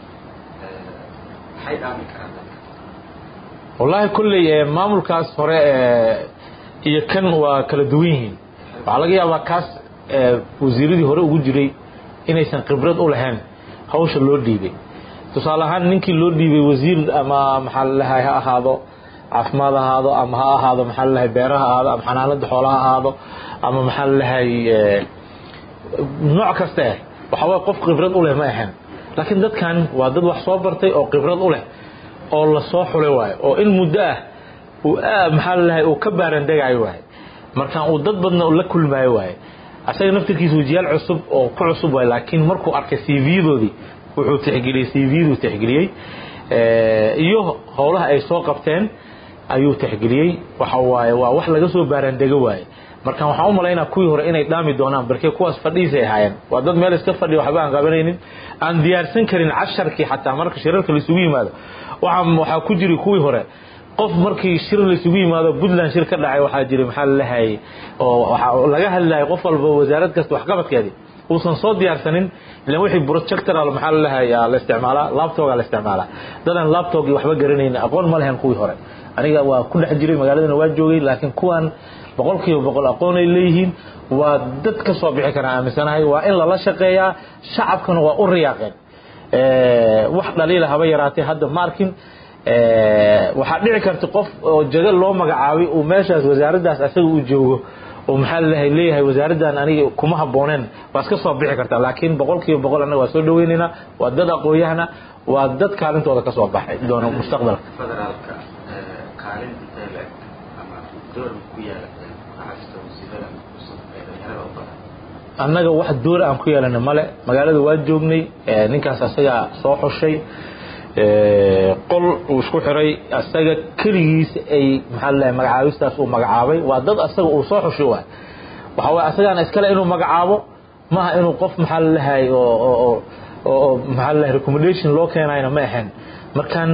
maxay dhaami karaan dadka wallaahi kolley maamulkaas hore iyo kan waa kala duwan yihiin waxaa laga yaabaa kaas wasiiradii hore ugu jiray inaysan khibrad u lahayn hawsha loo dhiibay tusaale ahaan ninkii loo dhiibay wasiir ama maxaa lalahay ha ahaado caafimaad ha ahaado ama ha ahaado maxaa lalahay beeraha ahaado ama xanaanada xoolaha ahaado ama maxaa lalahay nooc kaste waxa waye qof khibrad u leh ma ahayn laakiin dadkan waa dad wax soo bartay oo khibrad u leh oo lasoo xulay waayo oo in muddo ah uu maxaa lalahay uu ka baarandegaayo waaye markaan uu dad badna la kulmaayo waaye asaga naftirkiisa wajiyaal cusub oo ku cusub waaye laakiin markuu arkay cv-doodii wuxuu tixgeliyey cv-duu tixgeliyey iyo howlaha ay soo qabteen ayuu tixgeliyey waxa waaye waa wax laga soo baarandego waaye markaan waxaan u malaynaa kuwii hore inay dhaami doonaan barkee kuwaas fadhiisay ahaayeen waa dad meel iska fadhiya waxba aan qabanaynin aan diyaarsan karin casharkii xataa marka shirarka laisugu yimaado waxaa waxaa ku jiri kuwii hore qof markii shir laisugu yimaado puntland shir ka dhacay waxaa jira maxaa lalahay oo waxaa laga hadlayay qof walba wasaarad kasta waxqabadkeedii uusan soo diyaarsanin ilan wixii projectoral maxaa lalahay la isticmaalaa laptopga la isticmaalaa dadaan laptopgii waxba garanaynin aqoon ma lehen kuwii hore aniga waa ku dhex jiray magaaladana waa joogay laakiin kuwan boqol kiiba boqol aqoon ay leeyihiin waa dad ka soo bixi karaan aaminsanahay waa in lala shaqeeyaa shacabkana waa u riyaaqeen wax dhaliila haba yaraatee hadda ma arkin waxaa dhici karta qof oo jago loo magacaabay uu meeshaas wasaaraddaas asaga uu joogo oo maxaa lalahay leeyahay wasaaraddan aniga kuma habbooneen waa iska soo bixi kartaa laakiin boqol kiiba boqol annaga waa soo dhaweynaynaa waa dad aqoon-yahana waa dad kaalintooda ka soo baxay doona mustaqbalka federaalka kaalin intee la eg ama door ku yeelatay maxasta wasiirada cusub ee dhalinyarada u badan annaga wax door aan ku yeelana male magaalada waa joognay ninkaas asagaa soo xushay qol uu isku xiray asaga keligiis ay maxaa lalahay magacaabistaas uu magacaabay waa dad asaga uu soo xushay waay waxa waye asagaana iskale inuu magacaabo maaha inuu qof maxaa lalahay oo oo maxaa lalahay recommendation loo keenayna ma ahayn markaan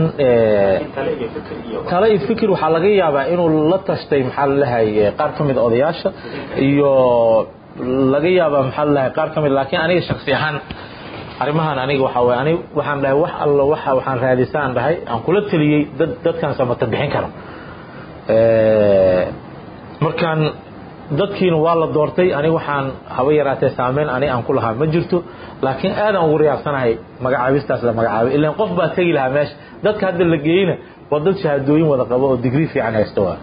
tale iyo fikir waxaa laga yaabaa inuu la tashtay maxaa lalahay qaar ka mid a odayaasha iyo laga yaabaa maxaa lalahay qaar ka mid laakiin aniga shaksi ahaan arrimahan aniga waxaa waye aniga waxaan dhahay wax allo waxa waxaan raadisaan dhahay aan kula taliyey dad dadkan samata bixin karo markaan dadkiina waa la doortay aniga waxaan haba yaraatee saameyn ani aan ku lahaa ma jirto laakiin aadaan ugu riyaacsanahay magacaabistaas la magacaabay ilaan qof baa tegi lahaa meesha dadka hadda la geeyeyna waa dad shahaadooyin wada qabo oo digrii fiican haysta waa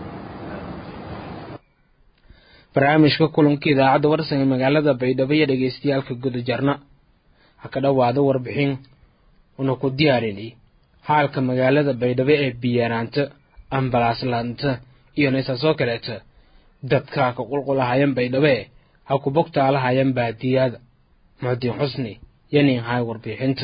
barnaamijka kulanka idaacadda warsan ee magaalada baydhabo iyo dhegeystayaalka gudajarna ha ka dhowaada warbixin una ku diyaarinay xaalka magaalada baydhabo ee biyaraanta ambalaaslaanta iyo naysaasoo kaleeta dadka ka qulqulahayan baydhabe ha ku bogtaalahayan baadiyada muxudiin xusni yanin hay warbixinta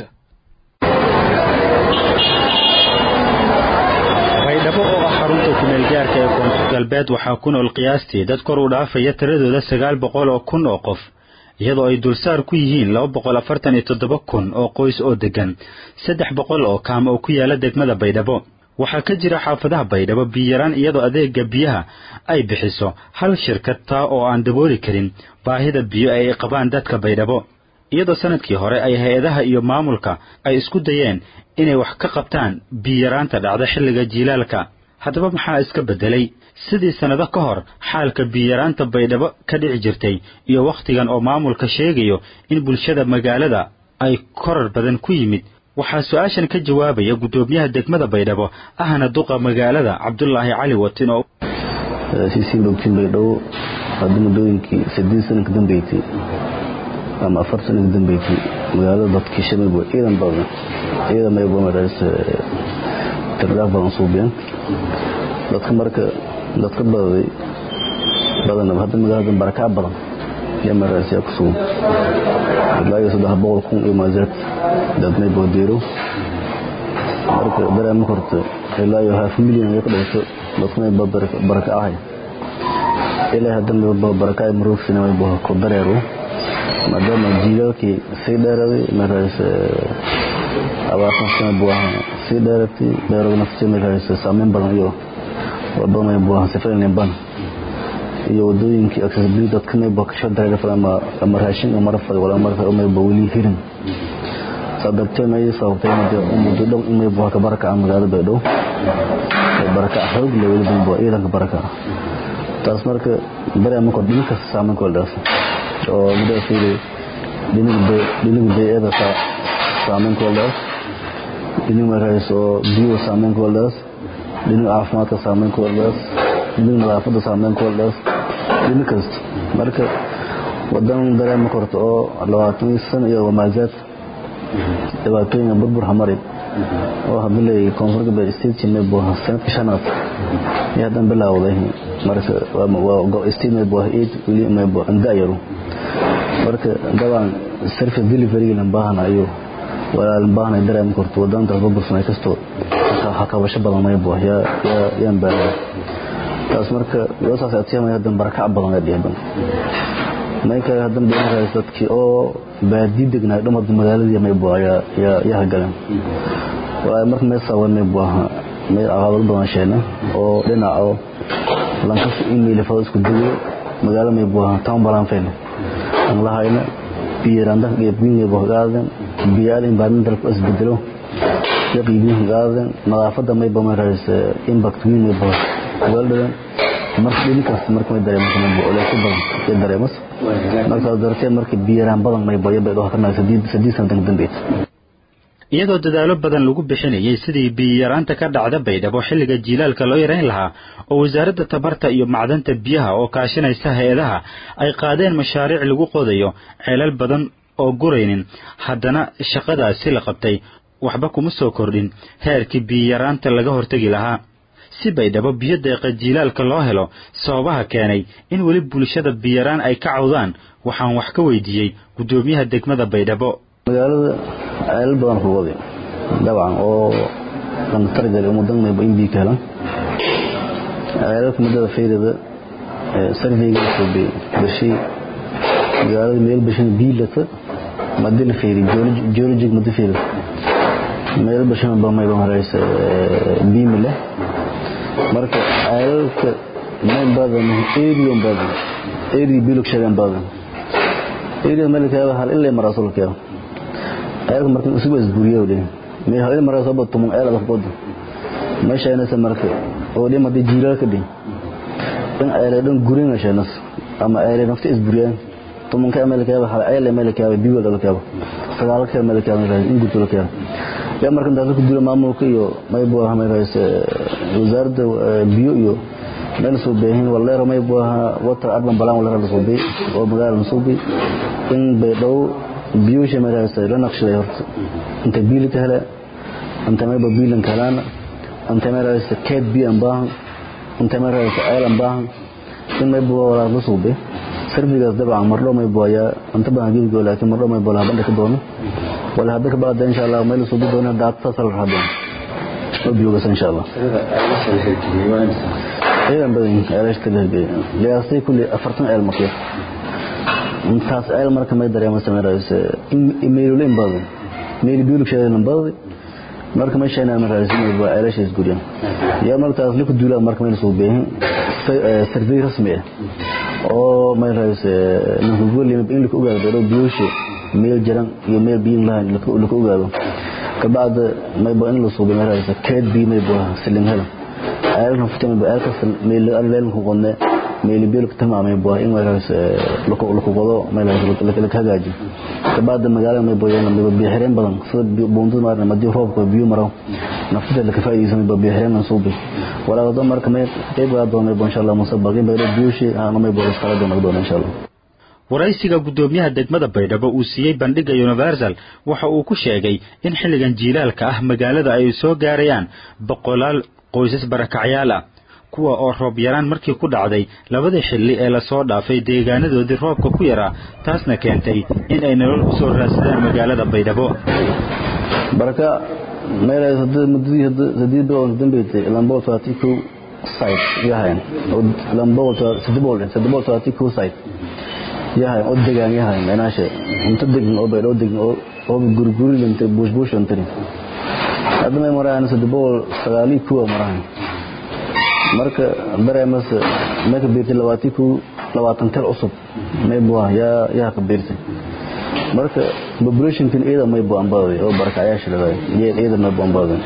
baydhabo oo ah xarunta kumeelgaarka ee koonfur galbeed waxaa ku nool qiyaastii dad kor u dhaafaya tiradooda sagaal boqol oo kun oo qof iyadoo ay dulsaar ku yihiin laba boqol afartan iyo toddoba kun oo qoys oo deggan saddex boqol oo kaam oo ku yaala degmada baydhabo waxaa ka jira xaafadaha baydhabo biyaraan iyadoo adeega biyaha ay bixiso hal shirkad taa oo aan dabooli karin baahida biyo ay qabaan dadka baydhabo iyadoo sanadkii hore ay hay-adaha iyo maamulka ay isku dayeen inay wax ka qabtaan biyaraanta dhacda xilliga jiilaalka haddaba maxaa iska beddelay sidii sannado ka hor xaalka biyaraanta baydhabo ka dhici jirtay iyo wakhtigan oo maamulka sheegayo in bulshada magaalada ay korar badan ku yimid waxaa su-aashan ka jawaabaya guddoomiyaha degmada baydhabo ahna duqa magaalada cabdulaahi cali watin oo siisiin bogtiin baydhabo hadda muddooyinkii saddeed sana ka dambeysay ama afar sana ka dambeysay magaalada dadkii shamaybo ciidan badan ciidan maybo marays tirdhaaf badan suubiyeen dadka marka dadka badaday badanaba hadda magaalada barakaa badan yaa marays yaa ku sugan ilaa iyo saddex boqol kun iyo maazaad dadmay boodiiro marka dareema korto ilaa iyo half million ay ku dhigto dadkuna baraka ahay ilaa hadda baraka ay maruufsina way buu ku dareero maadaama jiilaalkii sii dheeraday markaas abaartan sana buu ahaa sii dheeratay dheerada naftii markaas saameyn badan iyo wadamay buu ahaa sifayn ban iyo wadooyinkii accessibility dadka may buu kasoo dareeray ama ama raashin ama rafad wala marka umay buu weli hirin sadabtay may sababtay muddo muddo dhow imay buu ka baraka aan magaalada Baydhabo baraka xoog leh weli buu ciidanka baraka taas marka dareema ko dhinka saameyn ko dhaaf oo muddo fiiray dhinaca dhinaca beeyada saameyn ku leedahay dhinaca markaas oo biyo saameyn ku leedahay dhinaca caafimaadka saameyn ku leedahay dhinaca nadaafadda saameyn ku leedahay dhinaca kasta marka wadan dareema korto oo labaatan sano iyo wamaazaad dhibaatooyin burbur hamari oo hadalay koonfurka bay state may buu sanadka shanaad iyo hadan bilaawday marka waa state may buu eed wili may buu andaayaru marka dabaan service delivery lan baahanayo walaalan baahanay dareem korto wadanta burbursanay kasto hakabasho badan may buu ya ya yaan baahan taas marka loo saas atiyamay hadan barakac badan ay dhiban mayka hadan beenahay dadkii oo baadi degnaa dhamad magaaladii may buu ya ya ya galan waa marka may sawan may buu may aqaabad badan sheena oo dhinaca lankas email fa isku digo magaalo may buu town balan feen aan lahayna biiranda geebgiin buu gaadan biyaal environmental ku isbedelo yaqiin gaadan nadaafada may buu marais impact weyn may buu waldan marka dhinkaas marka may dareemo may buu ole ku badan ee dareemas marka dartee marka biiraan badan may buu yabay oo kana sadii sadii sanad dambeed iyadoo dadaalo badan lagu bixinayay sidii biyaraanta ka dhacda baydhabo xilliga jiilaalka loo yarayn lahaa oo wasaaradda tamarta iyo macdanta biyaha oo kaashanaysa hay-adaha ay qaadeen mashaariic lagu qodayo ceelal badan oo guraynin haddana shaqadaasi la qabtay waxba kuma soo kordhin heerkii biyaraanta laga hortegi lahaa si baydhabo biyo deeqa jiilaalka loo helo sababaha keenay in weli bulshada biyaraan ay ka cawdaan waxaan wax ka weydiiyey guddoomiyaha degmada baydhabo magaalada ceelal badan ku waday dabcan oo kan targal umudan may in bi kala ceelalka mudada feerada sarveyga soo bay bashi magaalada meel bashin biilata madin feeri geologic mudda feeri meel bashin ba may ba maraysa biimile marka ceelalka may badan area badan area bilog shagan badan area malika hal ilaa marasulka ayag marka isugu isburiyo dhe me haween mara soo bato mun ayada qodo ma sheynaysa marka oo dhima de jiilal ka dhin in ayada dhan gurin sheynas ama ayada nafta isburiyaan tumun ka amalka hal ayada amalka biyo dal ka sagaal ka amalka in gurto ka ya marka intaas ku dilo maamulka iyo may buu ahaa mayrays wasaaradda biyo iyo meel soo baahin wallahi may buu ahaa water urban balan wala la soo bay oo magaalada soo bay in bay dhow biyuusha maraysa la naqshaday horta inta biil ka hela inta mayba biilan kalana inta maraysa keed biyan baahan inta maraysa aylan baahan in mayba wala la suube sarfigaas dabcan mardho mayba ayaa inta badan gebigo laakiin mardho mayba la bandha ka doono wala hadda ka baada insha allah meel suubi doona daadta sal raadon oo biyogas insha allah aylan badan aylaashta lahgeey liyaasay kulli afartan ayl maqiir intaas ceel marka may dareemo sameeyayse email in badan mail biulu sheegan badan marka ma sheena markaas inay waa ceelashaas guriyaan yaa markaas la ku duulaa marka meel soo beehin survey rasmi ah oo may raayse ninku goolay in la ku ogaado biyuusha meel jaran iyo meel biin lahayn la ku ogaado kabacda may baa in la soo beehin raayse keed bii may baa silin hela ceelkan fitan baa ceelkan meel aan leen ku qodne meel biil ku tamaamay baa in waraas la ku qodo meel la hagaaji kabacda magaalada may booyaan may biyo xireen badan sida buundada maarna madii roobka biyo maro naftada la ka faa'iideysan may biyo xireen aan suubi walaa wada marka may qeyb gaa doonay insha Allah musabaqin bay biyushi aan may booyaan kala doonay doonay insha Allah waraysiga guddoomiyaha degmada baydhabo uu siiyey bandhiga universal waxa uu ku sheegay in xilligan jiilaalka ah magaalada ay soo gaarayaan boqolaal qoysas barakacyaal ah kuwa oo roob yaraan markii ku dhacday labadii xilli ee lasoo dhaafay deegaanadoodii roobka ku yaraa taasna keentay in ay nolol u soo raadsadaan magaalada baydhabo baraka meel hadda mudadii hadda sadii bilood dambeeyay lambo taati ku site yahayn lambo sadii bilood sadii bilood taati ku site yahayn oo degaan yahayn meelaasha inta degan oo baydo degan oo oo gurguri lintay bush bush antari hadda may maraan sadii bilood sagaali ku maraan marka dareemas marka beertay labaati ku labaatan tel cusub may buah yaa yaa ka beertay marka population kan iyada may buu ambaday oo barakacayaasha lahayd iyada iyada may buu ambaday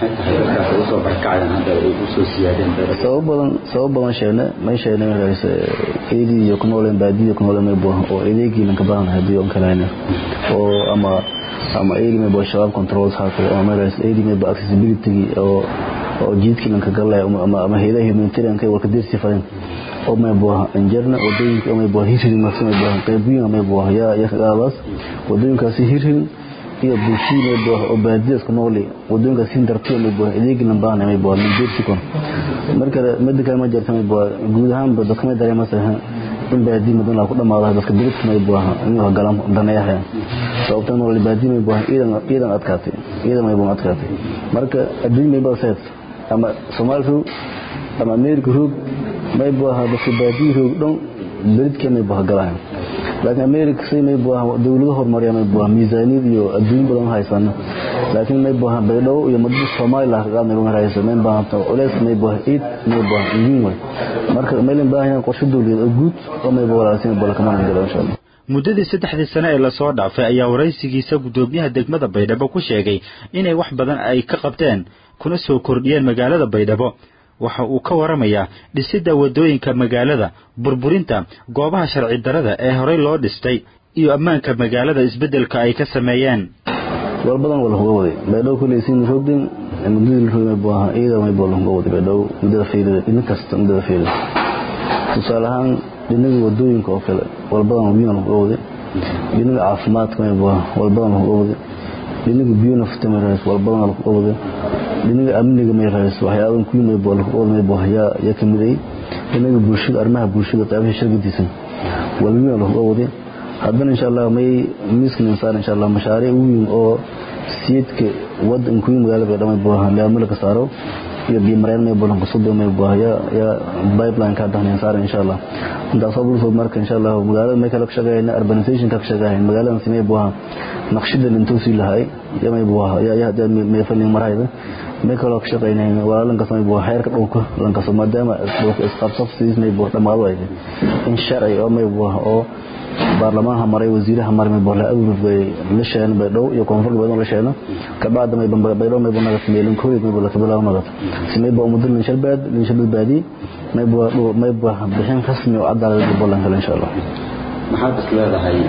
soo barakacayaan hadda ay u soo siyaadeen sabab badan sabab badan sheene may sheene rays iyadi iyo kunoolen baadiyo kunoolen may buu oo ideegii lanka baahan hadii on kaleena oo ama ama iyadi may buu shabaab controls haato ama rays iyadi may buu accessibility oo oo jiidkii lanka galay ama ama hay'adaha humanitarian kay wada dirsi fadin oo may buu injarna wadooyinka may buu hirin ma may buu qaybiin may buu ya ya qaabas wadooyinkaasi hirin iyo bulshada buu oo baadiyas ku nool wadooyinkaasi hindartay may buu ideegi lambaan may buu min dirsi kon marka mid kale ma jirta may buu guud ahaan ba dadka may dareemaysaa in baadi madan la ku dhamaado dadka dirka may buu inuu galam daneeyahay sababta nool baadi may buu iidan iidan adkaatay iidan may buu adkaatay marka adduun may buu saad ama Soomaalidu ama Ameerika roog may buu ahaa dadka baadiyo roog dhan beridka may buu galaan laakiin Ameerika say may buu ahaa dawlado horumariya may buu miisaaniyad iyo adduun badan haysan laakiin may buu ahaa baydhabo iyo madada Soomaaliya ka qaadnay ma haysan may buu ahaa culeys may buu ahaa eed may buu ahaa ingin way marka meelin baahan qorshe dawladeed oo guud oo may buu walaalsiin buu kama galo insha Allah muddadii saddexdii sane ee lasoo dhaafay ayaa waraysigiisa guddoomiyaha degmada baydhabo ku sheegay inay wax badan ay ka qabteen kuna soo kordhiyeen magaalada baydhabo waxa uu ka waramayaa dhisidda waddooyinka magaalada burburinta goobaha sharci darada ee horey loo dhistay iyo ammaanka magaalada isbeddelka ay ka sameeyeen walbadan wala huga waday baydhabo kuleysiin rogdin muddadii la rogay buu ahaa iyada may buu lahuga waday baydhabo muddada fiilida idin kasta muddada fiilida tusaale ahaan dhinaga wadooyinka oo kale walbadan biyo lahuga waday dhinaga caafimaadka may buu walbadan lahuga waday dhinaga biyo nafta may rahays walbadan lahuga waday dhinaga amniga may rahays waxyaabahan kuwii may buu lahuga waday may buu yaa yaa ka mid ay dhinaga bulshada arrimaha bulshada qaybaha shirkadiisa walbiyo lahuga waday haddana insha allah may miiskan insaan insha allah mashaariic weyn oo siidka wadan kuwii magaalada baydhabo may buu laamala ka saaro iyo bimareen may buu qasado may buu ya ya pipeline ka dhahnay insaan insha allah intaas oo bulshada marka insha allah magaalada may kala ka shaqeeyna urbanization ka shaqeeyna magaalada simay buu naqshadan intuu si lahay ya may buu ya ya hada may falin marayda may kala ka shaqeeyna walaalan ka samay buu xeerka dhulka lan ka soo maadaama dhulka isqabsaf siis may buu dhamaado ay in sharci oo may buu oo baarlamaanka maray wasiiraha maray may bola awrufay la sheena baydhow iyo koonfur badan la sheena ka baad may bamba baydhow may banaga sameeyeen koolid may bola kabala naga simay ba umudul in shalbaad in shalbaad baadi may bo may bo bixin rasmi oo cadaalad bolan kale insha Allah maxaad is leedahay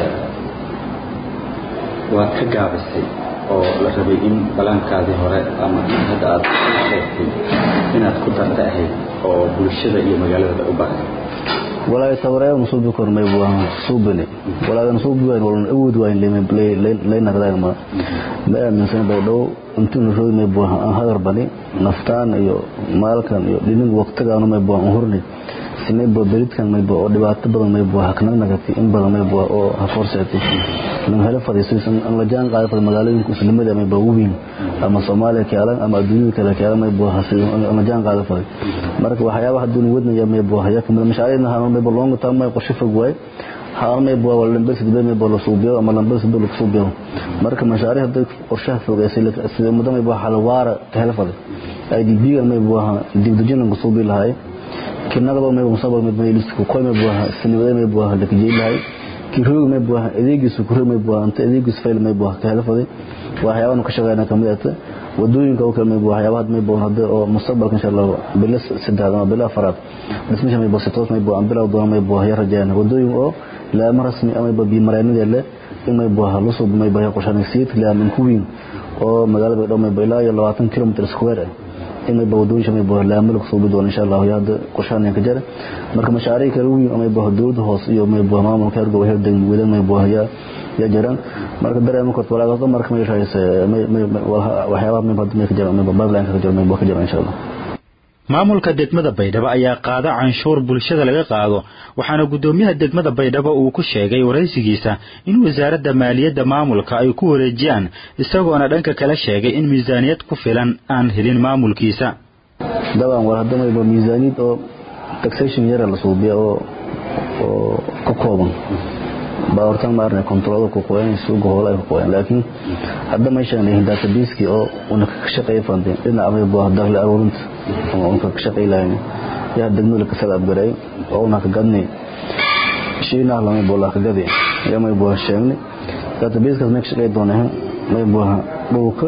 waad ka gaabisay oo la rabay in balaankaadii hore ama hadda aad sheegtay inaad ku darta ahayd oo bulshada iyo magaalada u baahan walaa tawareer musubi kormay buu subani walaa musubi wayn wala awood wayn leemen play leena raag ma ma aaminsan bay dhow intuu roodmay buu aan hadar bani naftaan iyo maalkan iyo dhinin waqtigaan may buu aan hurnay sinay buu beridkan may buu oo dhibaato badan may buu hakna nagati in badan may buu oo haforseetay lan hela fadhiisan an la jaan qaado magaalooyinka islamada may buu weyn ama Soomaaliya kaalan ama adduunka kale kaalan may buu hasiyo an la jaan qaado faday marka waxyaabaha duun wadnaya may buu haya kamid mashaariicna haan may buu longa taamay qorshe fog way haan may buu wala lambar sidoo may buu la suubiyo ama lambar sidoo la suubiyo marka mashaariic hadda qorshaha fog ay sida muddo may buu hal waara ka hela faday IDB may buu dibdujin lagu suubi lahay kinagado may musabal may buu isku qoy may buu sinimada may buu la kijay lahay kiroog may buu adeegiisu ku may buu anta adeegiisu fayl may buu ka hela faday waxyaabaha ka shaqeynaa kamid ah wadooyinka oo kale may buu waxyaabaha may buu hadda oo mustaqbalka insha Allah bilas saddex ama bila afraad dhismaha may buu sitoos may buu aan bilaw doona may buu ya rajaan wadooyin oo la marasmi ama baa bimareenada le in may buu halu soo may buu qorshan siid la min kuwin oo magaalada dhow may buu ilaa 20 km square in may buu wadooyin may buu la amal soo bidoon insha Allah ya hadda qorshan ka jira marka mashaariic kale weyn may buu dowladda hoos iyo may buu maamulka ergo waxay degmo wedan may buu ya ya jiraan marka dareemo korto walaal marka may raayis may waxyaabaha may bad may ka jiraan may bablaan ka jiraan may buu ka jiraan insha Allah maamulka degmada baydhabo ayaa qaada canshuur bulshada laga qaado waxaana guddoomiyaha degmada baydhabo uu ku sheegay waraysigiisa in wasaaradda maaliyadda maamulka ay ku wareejiyaan isagoona dhanka kale sheegay in miisaaniyad ku filan aan helin maamulkiisa dabcan war haddamayba miisaaniyad oo taxation yara la suubiya oo oo ka kooban baa hortaan ma arnay controlada ku qoyan suuqa hoola ay ku qoyan laakiin hadda meeshaan leeyahay database oo una ka shaqeeyo fandin dhinaca ama baa dakhli aruurinta ama una ka shaqeey lahayn yaa degmada ka sada abgaray oo una ka gadnay shiina lama bola ka gaday yaa may boo sheegnay database kaas meesha shaqeey doonaa may boo dhulka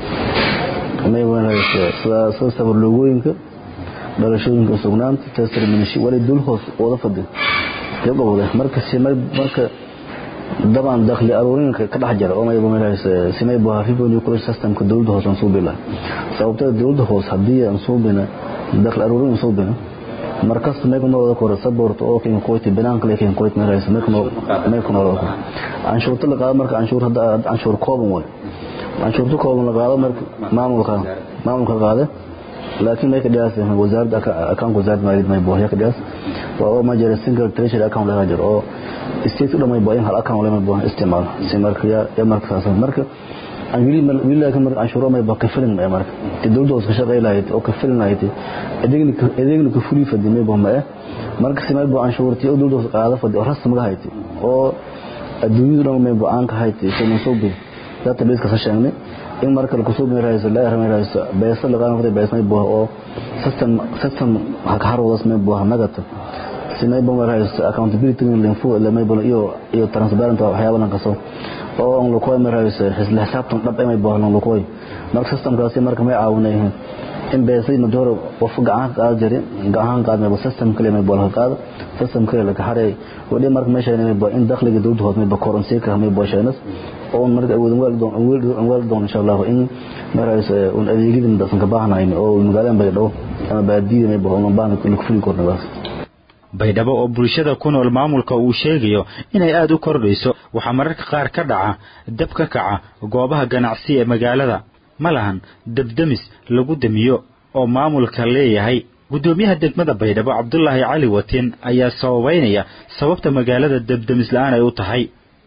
may wanaagsan sida sida sawir logooyinka dhalashooyinka sugnaanta testimony wali dul hoos wada fadhi gabowda marka simay marka daban dakhli aruurinka ka dhex jira oo may bumelays simay baa revenue collection system ka dawladda hoos aan soo bila sababtoo dawladda hoos hadii aan soo bina dakhli aruurin soo bina markas may ku noqdo kor support oo keen qoyti banaan kale keen qoyti melays may ku may ku noqdo anshuurta la qaado marka anshuur hadda anshuur kooban way anshuurta kooban la qaado marka maamulka maamulka qaado laakiin may ka dhigaas wasaaradda account wasaaradda maaliyadda may boohya ka dhigaas waa oo ma jira single treasury account laga jiro oo state u dhamay booyin hal account lama booh isticmaal si marka ya ya marka saas marka aan wili wili laakiin marka anshuuro may baa ka filin may marka ti dawladda hoos ka shaqeey lahayd oo ka filin lahayd adeegni adeegni ka fuli fadi may boo ma marka si may boo anshuurtii oo dawladda hoos qaada fadi oo rasmi ga hayd oo adduunyadu dhan may boo aan ka hayd soo soo bi database ka sheegnay in marka la kusoo meerayso la yarmay rayso beesa la qaanay beesa may boo oo system system haka harwadas may boo nagata si may boo meerayso accountability in linfo la may boo iyo iyo transparent waxyaabo lan kaso oo on la kooy meerayso xisla xisaabtan dhab may boo lan la kooy marka system kaasi marka may caawinayeen in beesay madoro qof gacan qaad jiray gacan qaad may system kale may boo qaad system kale la xaray wali marka meesha may boo in dakhliga dawladda hoos may boo currency ka may boo shaynas oo marka awoodin waaldoon waaldoon insha Allah in marays un adeegidin dadka ka baahnayn oo magaalada Baydhabo ama baadiyo may baa baan ku fuli kornaas baydhabo oo bulshada ku nool maamulka uu sheegayo inay aad u kordhayso waxaa mararka qaar ka dhaca dab ka kaca goobaha ganacsi ee magaalada ma lahan dabdamis lagu damiyo oo maamulka leeyahay guddoomiyaha degmada baydhabo cabdulaahi cali watin ayaa sababeynaya sababta magaalada dabdamis la-aan ay u tahay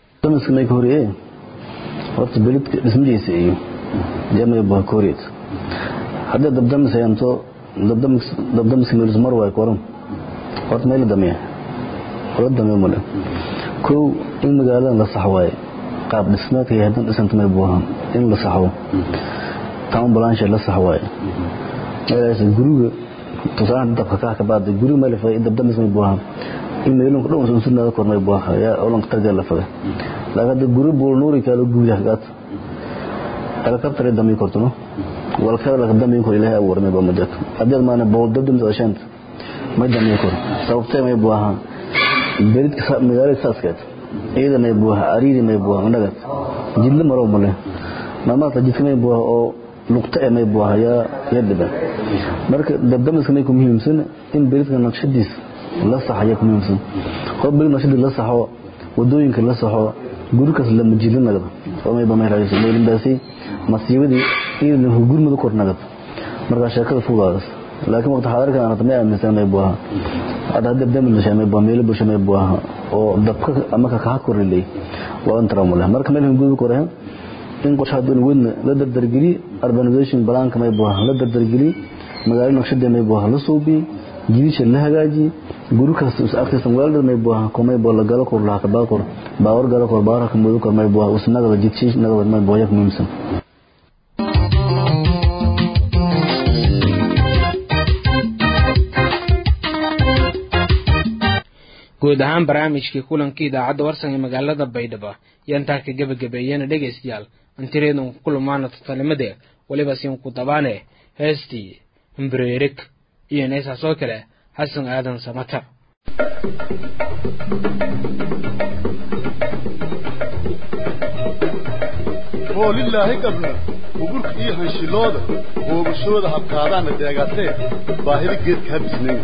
horta belidka dhismadiisa iyo jamay bakooriet hadda dabdamis ayanto dabdamis dabdamis meelus mar way koran horta meel damiya wala damiya male kow in magaalada la sax waaye qaab dhismeedka iyo hadan dhisanta may buuhan in la saxo town blanche la sax waaye meelaas guriga tusaale dabka ka ka baad guriga meel fa dabdamis may buuhan in meelun dhow soo sunada kormay buuha ya olan tarjal la faga laga guri buu nuuri kala guudah gat helicopter dami kortuno wal kala la dami ko ilaahay abuurmay ba majak hadii maana bool dabdum soo ma dami kor sababtay may buuha berid ka magaalada saaskeed iyada may buuha ariiri may buuha nagat jidla maro male mama ta jidka may buuha oo luqta may buuha ya yadba marka dabdamiska may ku muhiimsan in beridka naqshadiis la saxaya ku muhiimsan qof berid naqshadiis la saxo wadooyinka la saxo gurikaas lama jilin nagada oo may bamay raayso meelin baasi masiibadii in uu gurmadu kor nagada marka sheekada fuudaas laakiin waqti xaadirka aan tamay aaminsan may buuha hada hadda damil la shamay baa meel bulsho may buuha oo dabka ama ka ka korilay waa antramula marka meel gudu korahan in qorshaha doon weyn la dardargeli urbanization balaanka may buuha la dardargeli magaalada naqshada may buuha la suubi jidisha la hagaaji guri kasta is arkaysan waalid may buuha kumay boo la galo kor la ka baa kor baawar galo kor baawar ka mudu kor may buuha usnaga jidshi naga may buuha yak muhiimsan guud ahaan barnaamijkii kulankii idaacadda warsan ee magaalada baydhabo yantaa ka gebagabeeyana dhegaystayaal antireedun ku kulmaana tatalimade weliba siin ku dabaane heestii hambreerig iyo neesaas oo kale xasan aadan samatar hoolilaahi gabna hugurka iyo hanshilooda hoogashooda habkaadaana deegaatee baahida geedka habisnayn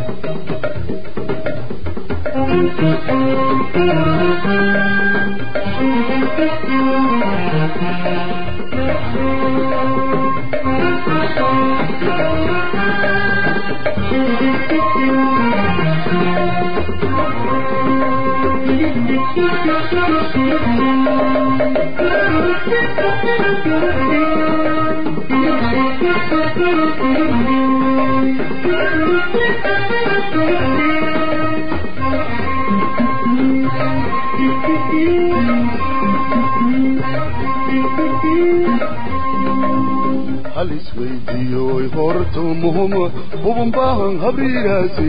hal isweydiiyoy horto muhum hubun baahan habriiraasi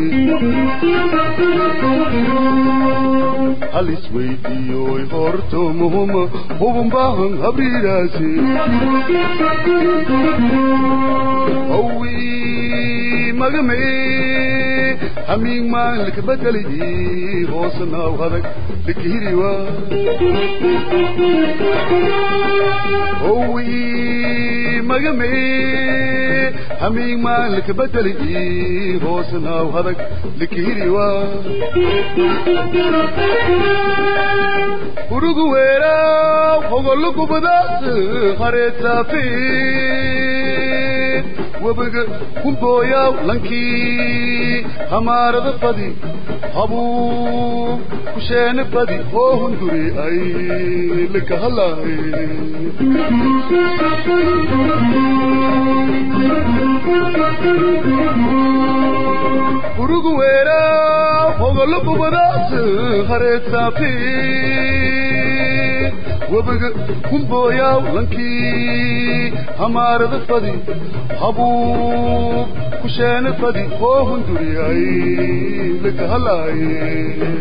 hal isweydiiyoy horto muhum hubun baahan habriiraasi hawi magame hamiing maan likabeddelidii hoosnaaw hadag likihiriwa howi magame hamiing maan likabeddelidii hoosnaaw hadag likihiriwa urugu weeraaw hogolukubadaas hareetaafiin webiga kumbooyaaw lankii hamaarada fadi habuu kusheene fadi oo hunduri ay likahalaay urugu weeraaw hogolukubadaas hareetaafiin webiga kumbooyaaw lankii hamaarada fadi habuu kusheene fadi oo hunduri ay likahalaay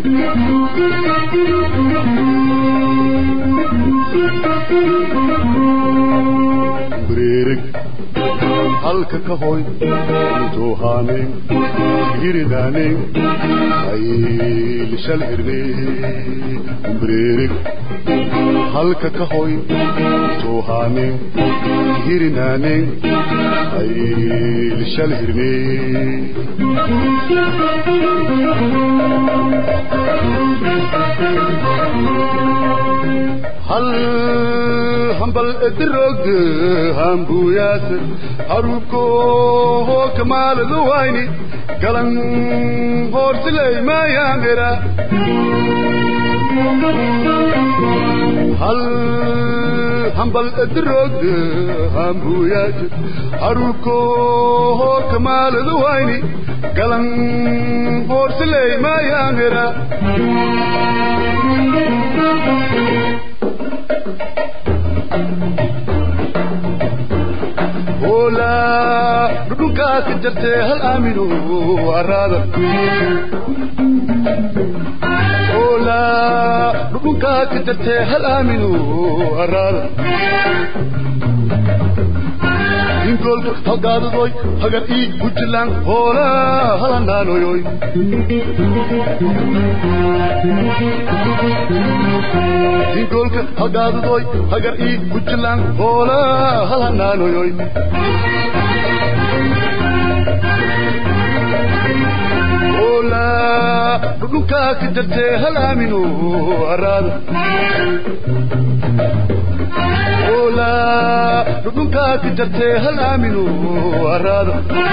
breerig halka ka hoy intuuhaaneen hirinaanen aylishal hirne breerig halka ka hoy intuuhaaneen hirinaanen aylishal hirne hal hambal edirog hambuyaas harubko kamaaladu wayni galan hoorsilay maayamera hal hambal edirog hambuyaas harubko kamaaladu wayni galan hoorsilay maayamera ola dhudhunkaa ka jartee hal aamino araada ola dhudhunkaa ka jartee hal aamino araada inkoolka halgaadadoy hagar ii bujilaan hoola halanaanoyoy inkoolka halgaadadoy hagar ii bujilaan hoola halanaanoyoy hoola dhudhunkaa ka jartee hal aamino araada ola dhudhunkaa ka jartee hal aamino araada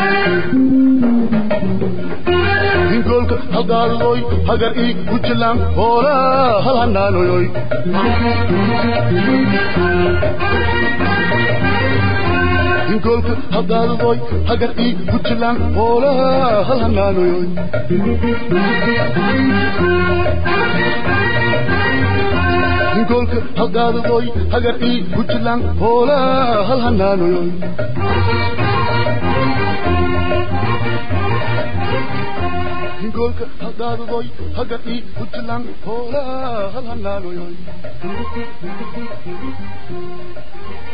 inkoolka halgaadadoy hagar ii bujilaan hoola hal hanaanoyoy inkoolka halgaadadoy hagar ii bujilaan hoola hal hanaanoyoy inkoolka halgaadadoy hagar ii bujilaan hoola hal hanaanoyoy inkoolka halgaadadoy hagar ii bujilaan hoola hal hanaanoyoy